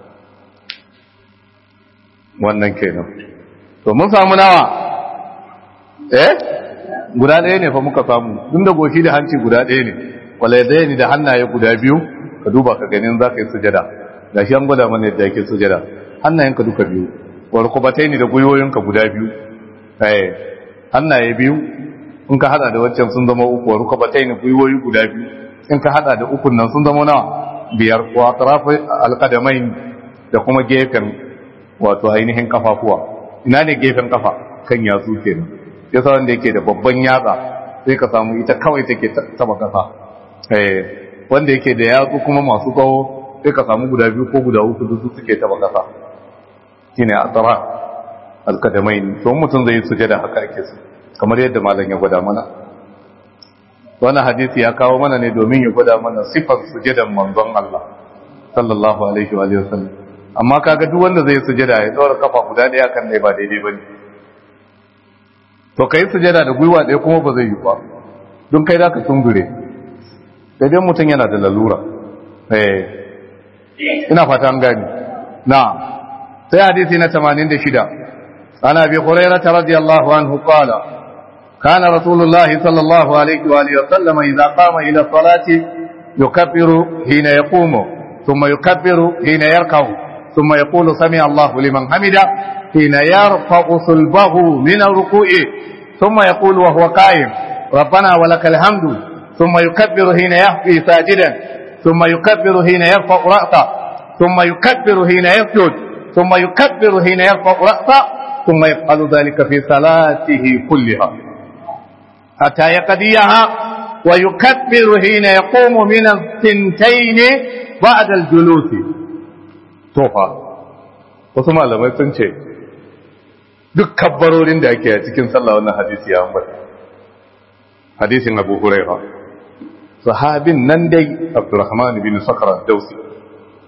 [SPEAKER 1] wannan kenan to mun samu nawa eh guda ɗaya ne fa muka samu tun da goshi da hanci guda ɗaya ne wala ya ni da hannaye guda biyu ka duba ka ganin za ka yi sujada da shi an gwada mana yadda yake sujada hannayenka duka biyu wal kubatai ni da gwiwoyinka guda biyu eh hannaye biyu in ka hada da waccan sun zama uku wal kubatai ni gwiwoyi guda biyu in ka hada da ukun nan sun zama nawa biyar wa atrafi alqadamain da kuma gefen wato ainihin kafafuwa ina ne gefen kafa kan yatsu kenan yasa wanda yake da babban yatsa sai ka samu ita kawai take taba kasa eh wanda yake da yatsu kuma masu tsawo sai ka samu guda biyu ko guda uku duk suke taba kasa shine atara alqadamain to mutum zai sujada haka ake su kamar yadda malam ya gwada mana wannan hadisi ya kawo mana ne domin ya gwada mana sifar sujadan manzon Allah sallallahu alaihi wa sallam amma kaga duk wanda zai sujada ya dora kafa guda daya kan dai ba daidai bane to kai sujada da gwiwa ɗaya kuma ba zai yi ba don kai zaka tungure sai dai mutum yana da lalura eh ina fata an gani na sai hadisi na 86 ana bi hurairah radiyallahu anhu qala كان رسول الله صلى الله عليه وآله وسلم إذا قام إلى الصلاة يكبر حين يقوم ثم يكبر حين يركع ثم يقول سمع الله لمن حمده حين يرفع صلبه من الركوع ثم يقول وهو قائم ربنا ولك الحمد ثم يكبر حين يهوي ساجدا ثم يكبر حين يرفع رأسه ثم يكبر حين يسجد ثم يكبر حين يرفع رأسه ثم يفعل ذلك في صلاته كلها حتى يقضيها ويكبر حين يقوم من الثنتين بعد الجلوس توفى wasu malamai sun ce duk kabbarorin da ake a cikin sallah wannan hadisi ya ambata hadisin abu huraira sahabin nan dai abdurrahman bin sakara dausi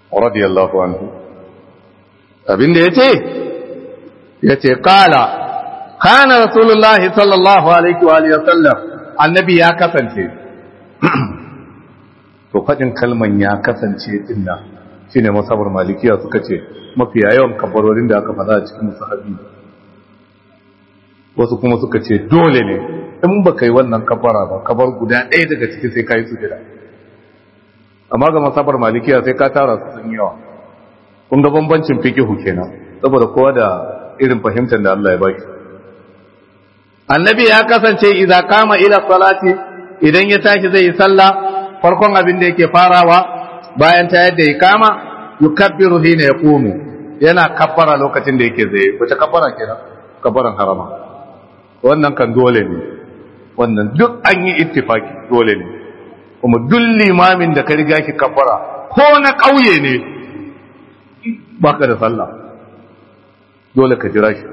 [SPEAKER 1] radiyallahu anhu abinda yace yace qala kana rasulullahi sallallahu alaihi wa alihi wasallam annabi ya kasance to fadin kalman ya kasance dinna shine masabar malikiya suka ce mafiya yawan kabarorin da aka faɗa a cikin sahabi wasu kuma suka ce dole ne in ba kai wannan kabara ba kabar guda ɗaya daga ciki sai ka yi sujada amma ga masabar malikiya sai ka tara su sun yawa kun ga bambancin fikihu kenan saboda kowa da irin fahimtar da Allah ya baki annabi ya kasance idza kama ila salati idan ya tashi zai yi sallah farkon abin da yake farawa bayan ta yadda ya kama yukabbiru hina yaqumu yana kabbara lokacin da yake zai wace kabbara kenan kabbaran harama wannan kan dole ne wannan duk an yi ittifaki dole ne kuma duk limamin da ka riga ki kabbara ko na ƙauye ne baka da sallah dole ka jira shi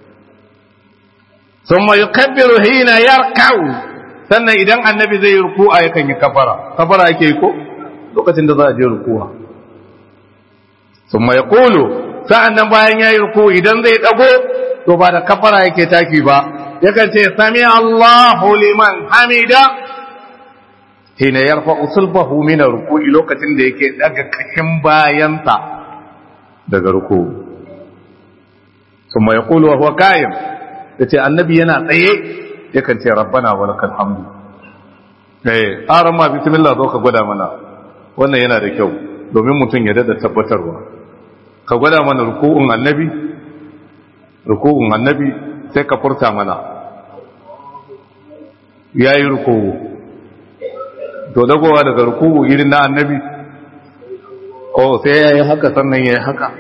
[SPEAKER 1] thumma yukabbiru hina yarka'u sannan idan annabi zai yi ruku'a yakan yi kabbara kabbara yake yi ko lokacin da za a je ruku'a thumma yaqulu sa'annan bayan yayi ruku idan zai dago to ba da kabbara yake taki ba yakan ce sami Allahu liman hamida hina yarfa usulbahu min ruku'i lokacin da yake daga kashin bayansa daga ruku thumma yaqulu wa huwa qa'im yace annabi yana tsaye yakan ce rabbana wa lakal hamdu eh arama bismillah zo ka gwada mana wannan yana da kyau domin mutum ya dada tabbatarwa ka gwada mana ruku'un annabi ruku'un annabi sai ka furta mana yayi ruku'u to dagowa daga ruku'u irin na annabi oh sai yayi haka sannan yayi haka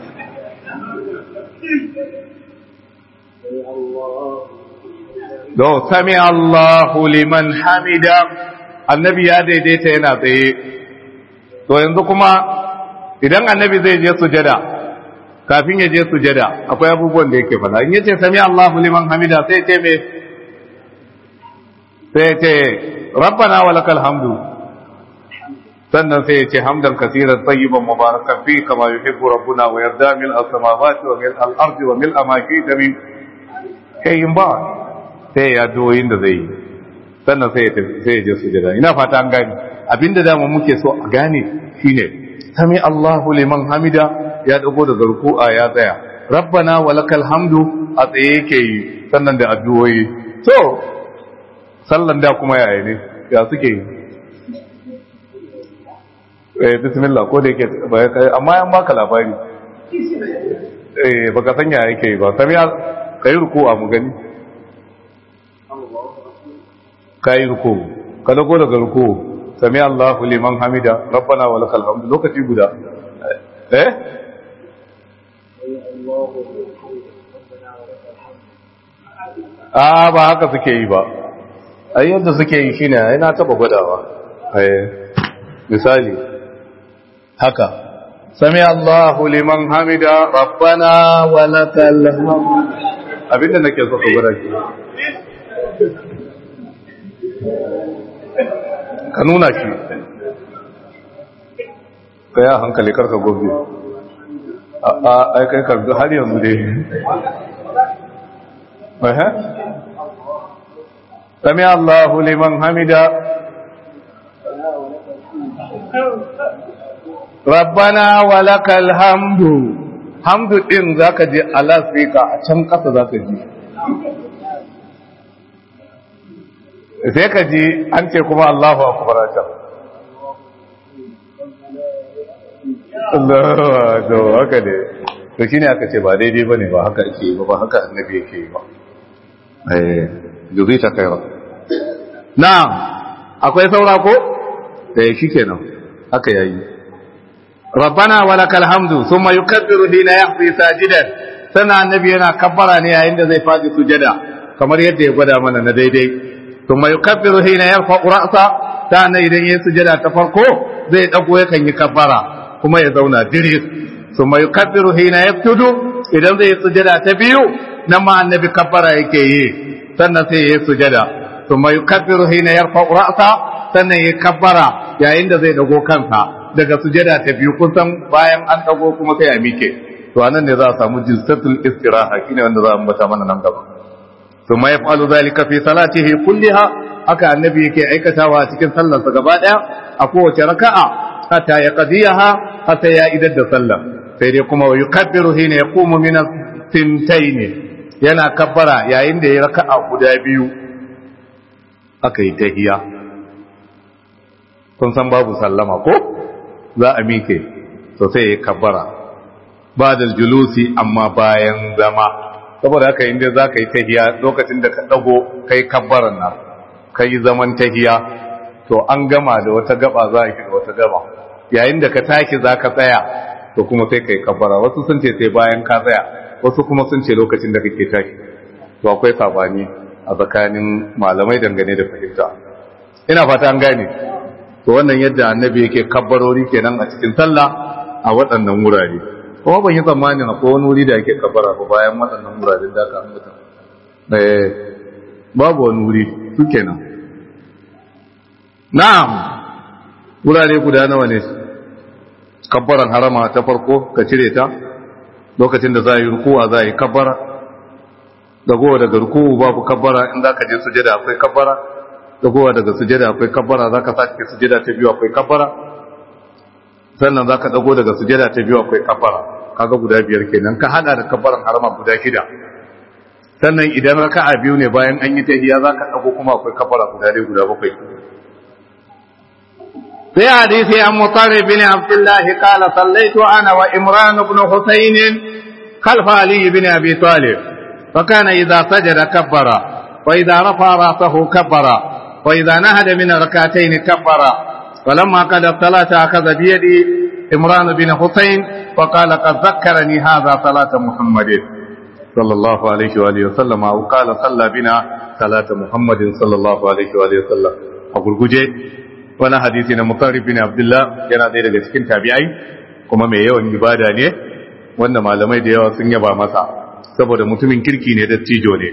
[SPEAKER 1] do sami Allahu liman hamida annabi ya daidaita yana tsaye to yanzu kuma idan annabi zai je sujada kafin ya je sujada akwai abubuwan da yake fada in yace sami Allahu liman hamida sai ce me sai ce rabbana walakal hamdu sannan sai ya ce hamdan kaseeran tayyiban mubarakan fi kama yuhibbu rabbuna wa yarda min as-samawati wa min al-ardi wa min ma shi'ta min kayin ba sai ya doyin da zai yi sannan sai ya sai ya je sujada ina fata an gane abinda dama muke so a gane shine sami Allahu liman hamida ya dago da garku'a ya tsaya rabbana walakal hamdu a tsaye yake yi sannan da addu'o'i to sallan da kuma yaya ne ya suke yi eh bismillah ko da yake amma yan baka labari eh baka san ya yake yi ba sami kai ruku'a mu gani kai ruku'u ka dago daga ruku'u sami Allahu liman hamida rabbana wa lakal hamdu lokaci guda eh a ba haka suke yi ba ai yadda suke yi shine ai na taba gwadawa eh misali haka sami Allahu liman hamida rabbana wa lakal hamdu abinda nake so ka gwada shi ka nuna shi ka yi hankali karka gobe a aikai karbi har yanzu dai maha sami allahu liman hamida rabbana walakal hamdu hamdu din zaka je alasika a can kasa zaka ji sai ka ji an ce kuma Allahu akbar ta Allah to haka ne to shine aka ce ba daidai bane ba haka ake ba ba haka annabi yake yi ba eh juzita kaira na'am akwai saura ko eh shikenan haka yayi rabbana walakal hamdu thumma yukabbiru hina yahfi sajidan sana annabi yana kabbara ne yayin da zai faɗi sujada kamar yadda ya gwada mana na daidai ثم يكبر حين يرفع رأسه تانا idan yayin sujada ta farko zai dago yakan yi kabbara kuma ya zauna diris thumma yukabbiru hina yabtudu idan zai sujada ta biyu nan ma annabi kabbara yake yi sannan sai yayi sujada thumma yukabbiru hina yarfa ra'sa sannan yayi kabbara yayin da zai dago kansa daga sujada ta biyu kusan bayan an dago kuma sai a mike to anan ne za a samu jilsatul istiraha shine wanda za a ambata mana nan gaba thumma yaf'alu dhalika fi salatihi kulliha haka annabi yake aikatawa cikin sallarsa gaba daya a kowace raka'a hatta ya qadiyaha hatta ya idar da sallah sai dai kuma yukabbiru hina yaqumu min as-sintayn yana kabbara yayin da ya raka'a guda biyu aka yi tahiya kun san babu sallama ko za a mike to sai ya kabbara ba da julusi amma bayan zama saboda haka inda za ka yi tahiya lokacin da ka dago kai kabbaran nan ka yi zaman tahiya to an gama da wata gaba za a shiga wata gaba yayin da ka tashi za ka tsaya to kuma sai ka yi kabbara wasu sun ce sai bayan ka tsaya wasu kuma sun ce lokacin da kake tashi to akwai sabani a tsakanin malamai dangane da fahimta ina fata an gane to wannan yadda annabi yake kabbarori kenan a cikin sallah a waɗannan wurare kuma ban yi tsammanin akwai wani wuri da yake kabbara ba bayan waɗannan wuraren da aka ambata eh babu wani wuri su kenan na'am wurare guda nawa ne kabbaran harama ta farko ka cire ta lokacin da za a yi rukuwa za a yi kabbara dagowa daga rukuwa babu kabbara in za ka je sujada akwai kabbara dagowa daga sujada akwai kabbara za ka sake sujada ta biyu akwai kabbara sannan za ka dago daga sujada ta biyu akwai kabbara kaga guda biyar kenan ka hada da kabbaran harama guda shida sannan idan raka'a biyu ne bayan an yi tahiyya za ka dago kuma akwai kabbara guda ɗaya guda bakwai في حديث عن مطرب بن عبد الله قال صليت انا وامران بن حسين خلف علي بن ابي طالب فكان اذا سجد كبر واذا رفع راسه كبر واذا نهد من ركعتين كبر فلما قد الصلاه اخذ بيدي عمران بن حسين وقال قد ذكرني هذا صلاه محمد صلى الله عليه واله وسلم او قال صلى بنا صلاه محمد صلى الله عليه واله وسلم اقول wani hadisi na mutarrif bin abdullah yana ɗaya daga cikin tabi'ai kuma mai yawan ibada ne wanda malamai da yawa sun yaba masa saboda mutumin kirki ne da tijo ne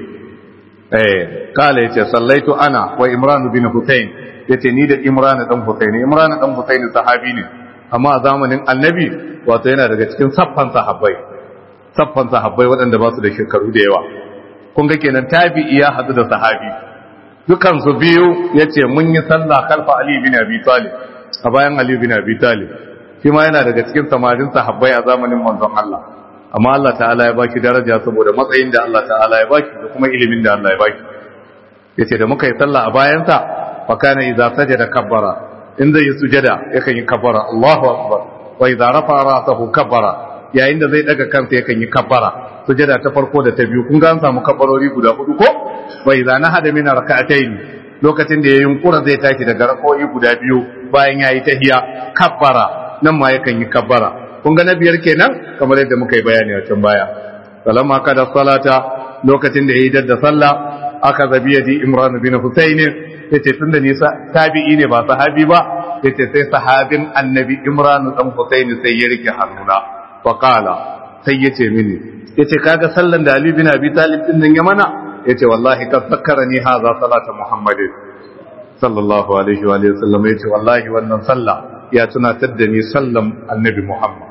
[SPEAKER 1] eh kala yace sallaitu ana wa imran bin husayn yace ni da imran dan husayn imran dan husayn sahabi ne amma a zamanin annabi wato yana daga cikin saffan sahabbai saffan sahabbai waɗanda ba su da shekaru da yawa kun ga kenan tabi'i ya hadu da sahabi dukansu biyu ya ce mun yi sallah kalfa Ali bin Abi Talib a bayan Ali bin Abi Talib shi ma yana daga cikin samarin sahabbai a zamanin manzon Allah amma Allah ta'ala ya baki daraja saboda matsayin da Allah ta'ala ya baki da kuma ilimin da Allah ya baki yace da muka yi sallah a bayansa fa kana idza sajada kabbara in zai yi sujada yakan yi kabbara Allahu akbar wa idza rafa ra'sahu kabbara yayin da zai daga kansa yakan yi kabbara sujada ta farko da ta biyu kun ga an samu kabbarori guda hudu ko bai za na hada mina raka'atayn lokacin da ya yunkura zai tashi daga rakoyi guda biyu bayan yayi tahiya kabbara nan ma yakan yi kabbara kun ga na biyar kenan kamar yadda muka yi bayani a can baya salamma kada salata lokacin da yayi dadda sallah aka zabi yadi imran bin husayn yace tunda ni tabi'i ne ba sahabi ba yace sai sahabin annabi imran dan husayn sai ya rike hannuna wa qala sai yace mini yace kaga sallan da ali bin abi talib din nan ya mana yace wallahi kad zakkarani hadha salata muhammadin sallallahu alaihi wa sallam yace wallahi wannan sallah ya tunatar da ni sallan annabi muhammad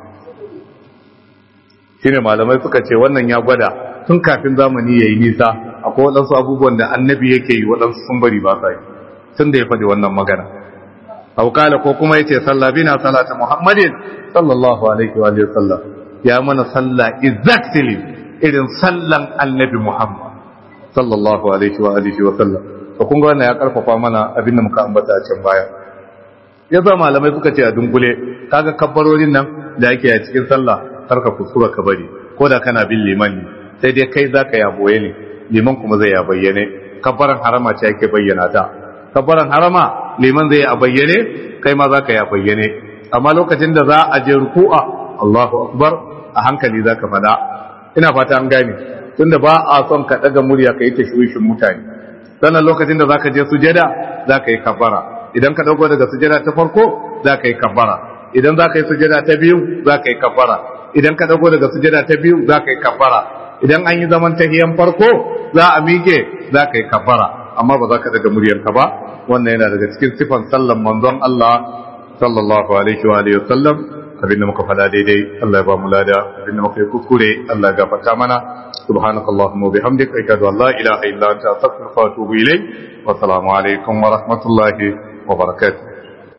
[SPEAKER 1] shine malamai suka ce wannan ya gwada tun kafin zamani yayi nisa akwai wadansu abubuwan da annabi yake yi wadansu sun bari ba sa yi tun da ya faɗi wannan magana aw kala ko kuma yace salla bina salata muhammadin sallallahu alaihi wa sallam ya mana sallah exactly irin sallan annabi muhammad sallallahu alaihi wa alihi wa sallam to kun ga wannan ya karfafa mana abin da muka ambata a can baya ya za malamai suka ce a dunkule kaga kabbarorin nan da yake a cikin sallah karka kuskura ka bari ko da kana bin liman ne sai dai kai zaka ya boye ne liman kuma zai ya bayyane kabbaran harama ce yake bayyana ta kabbaran harama liman zai ya bayyane kai ma zaka ya bayyane amma lokacin da za a je ruku'a Allahu akbar a hankali zaka fada ina fata an gane tunda ba a son ka daga murya ka yi tashwishin mutane sannan lokacin da zaka je sujada zaka yi kabbara idan ka dauko daga sujada ta farko zaka yi kabbara idan zaka yi sujada ta biyu zaka yi kabbara idan ka dauko daga sujada ta biyu zaka yi kabbara idan an yi zaman tahiyan farko za a mike zaka yi kabbara amma ba za ka daga muryanka ba wannan yana daga cikin sifan sallan manzon Allah sallallahu alaihi wa alihi wasallam abinda muka fada daidai Allah ya ba mu lada abinda muka yi kuskure Allah ya gafarta mana subhanakallahumma wa bihamdika ashhadu an la ilaha illa anta astaghfiruka wa atubu ilayk wa assalamu alaikum wa rahmatullahi wa barakatuh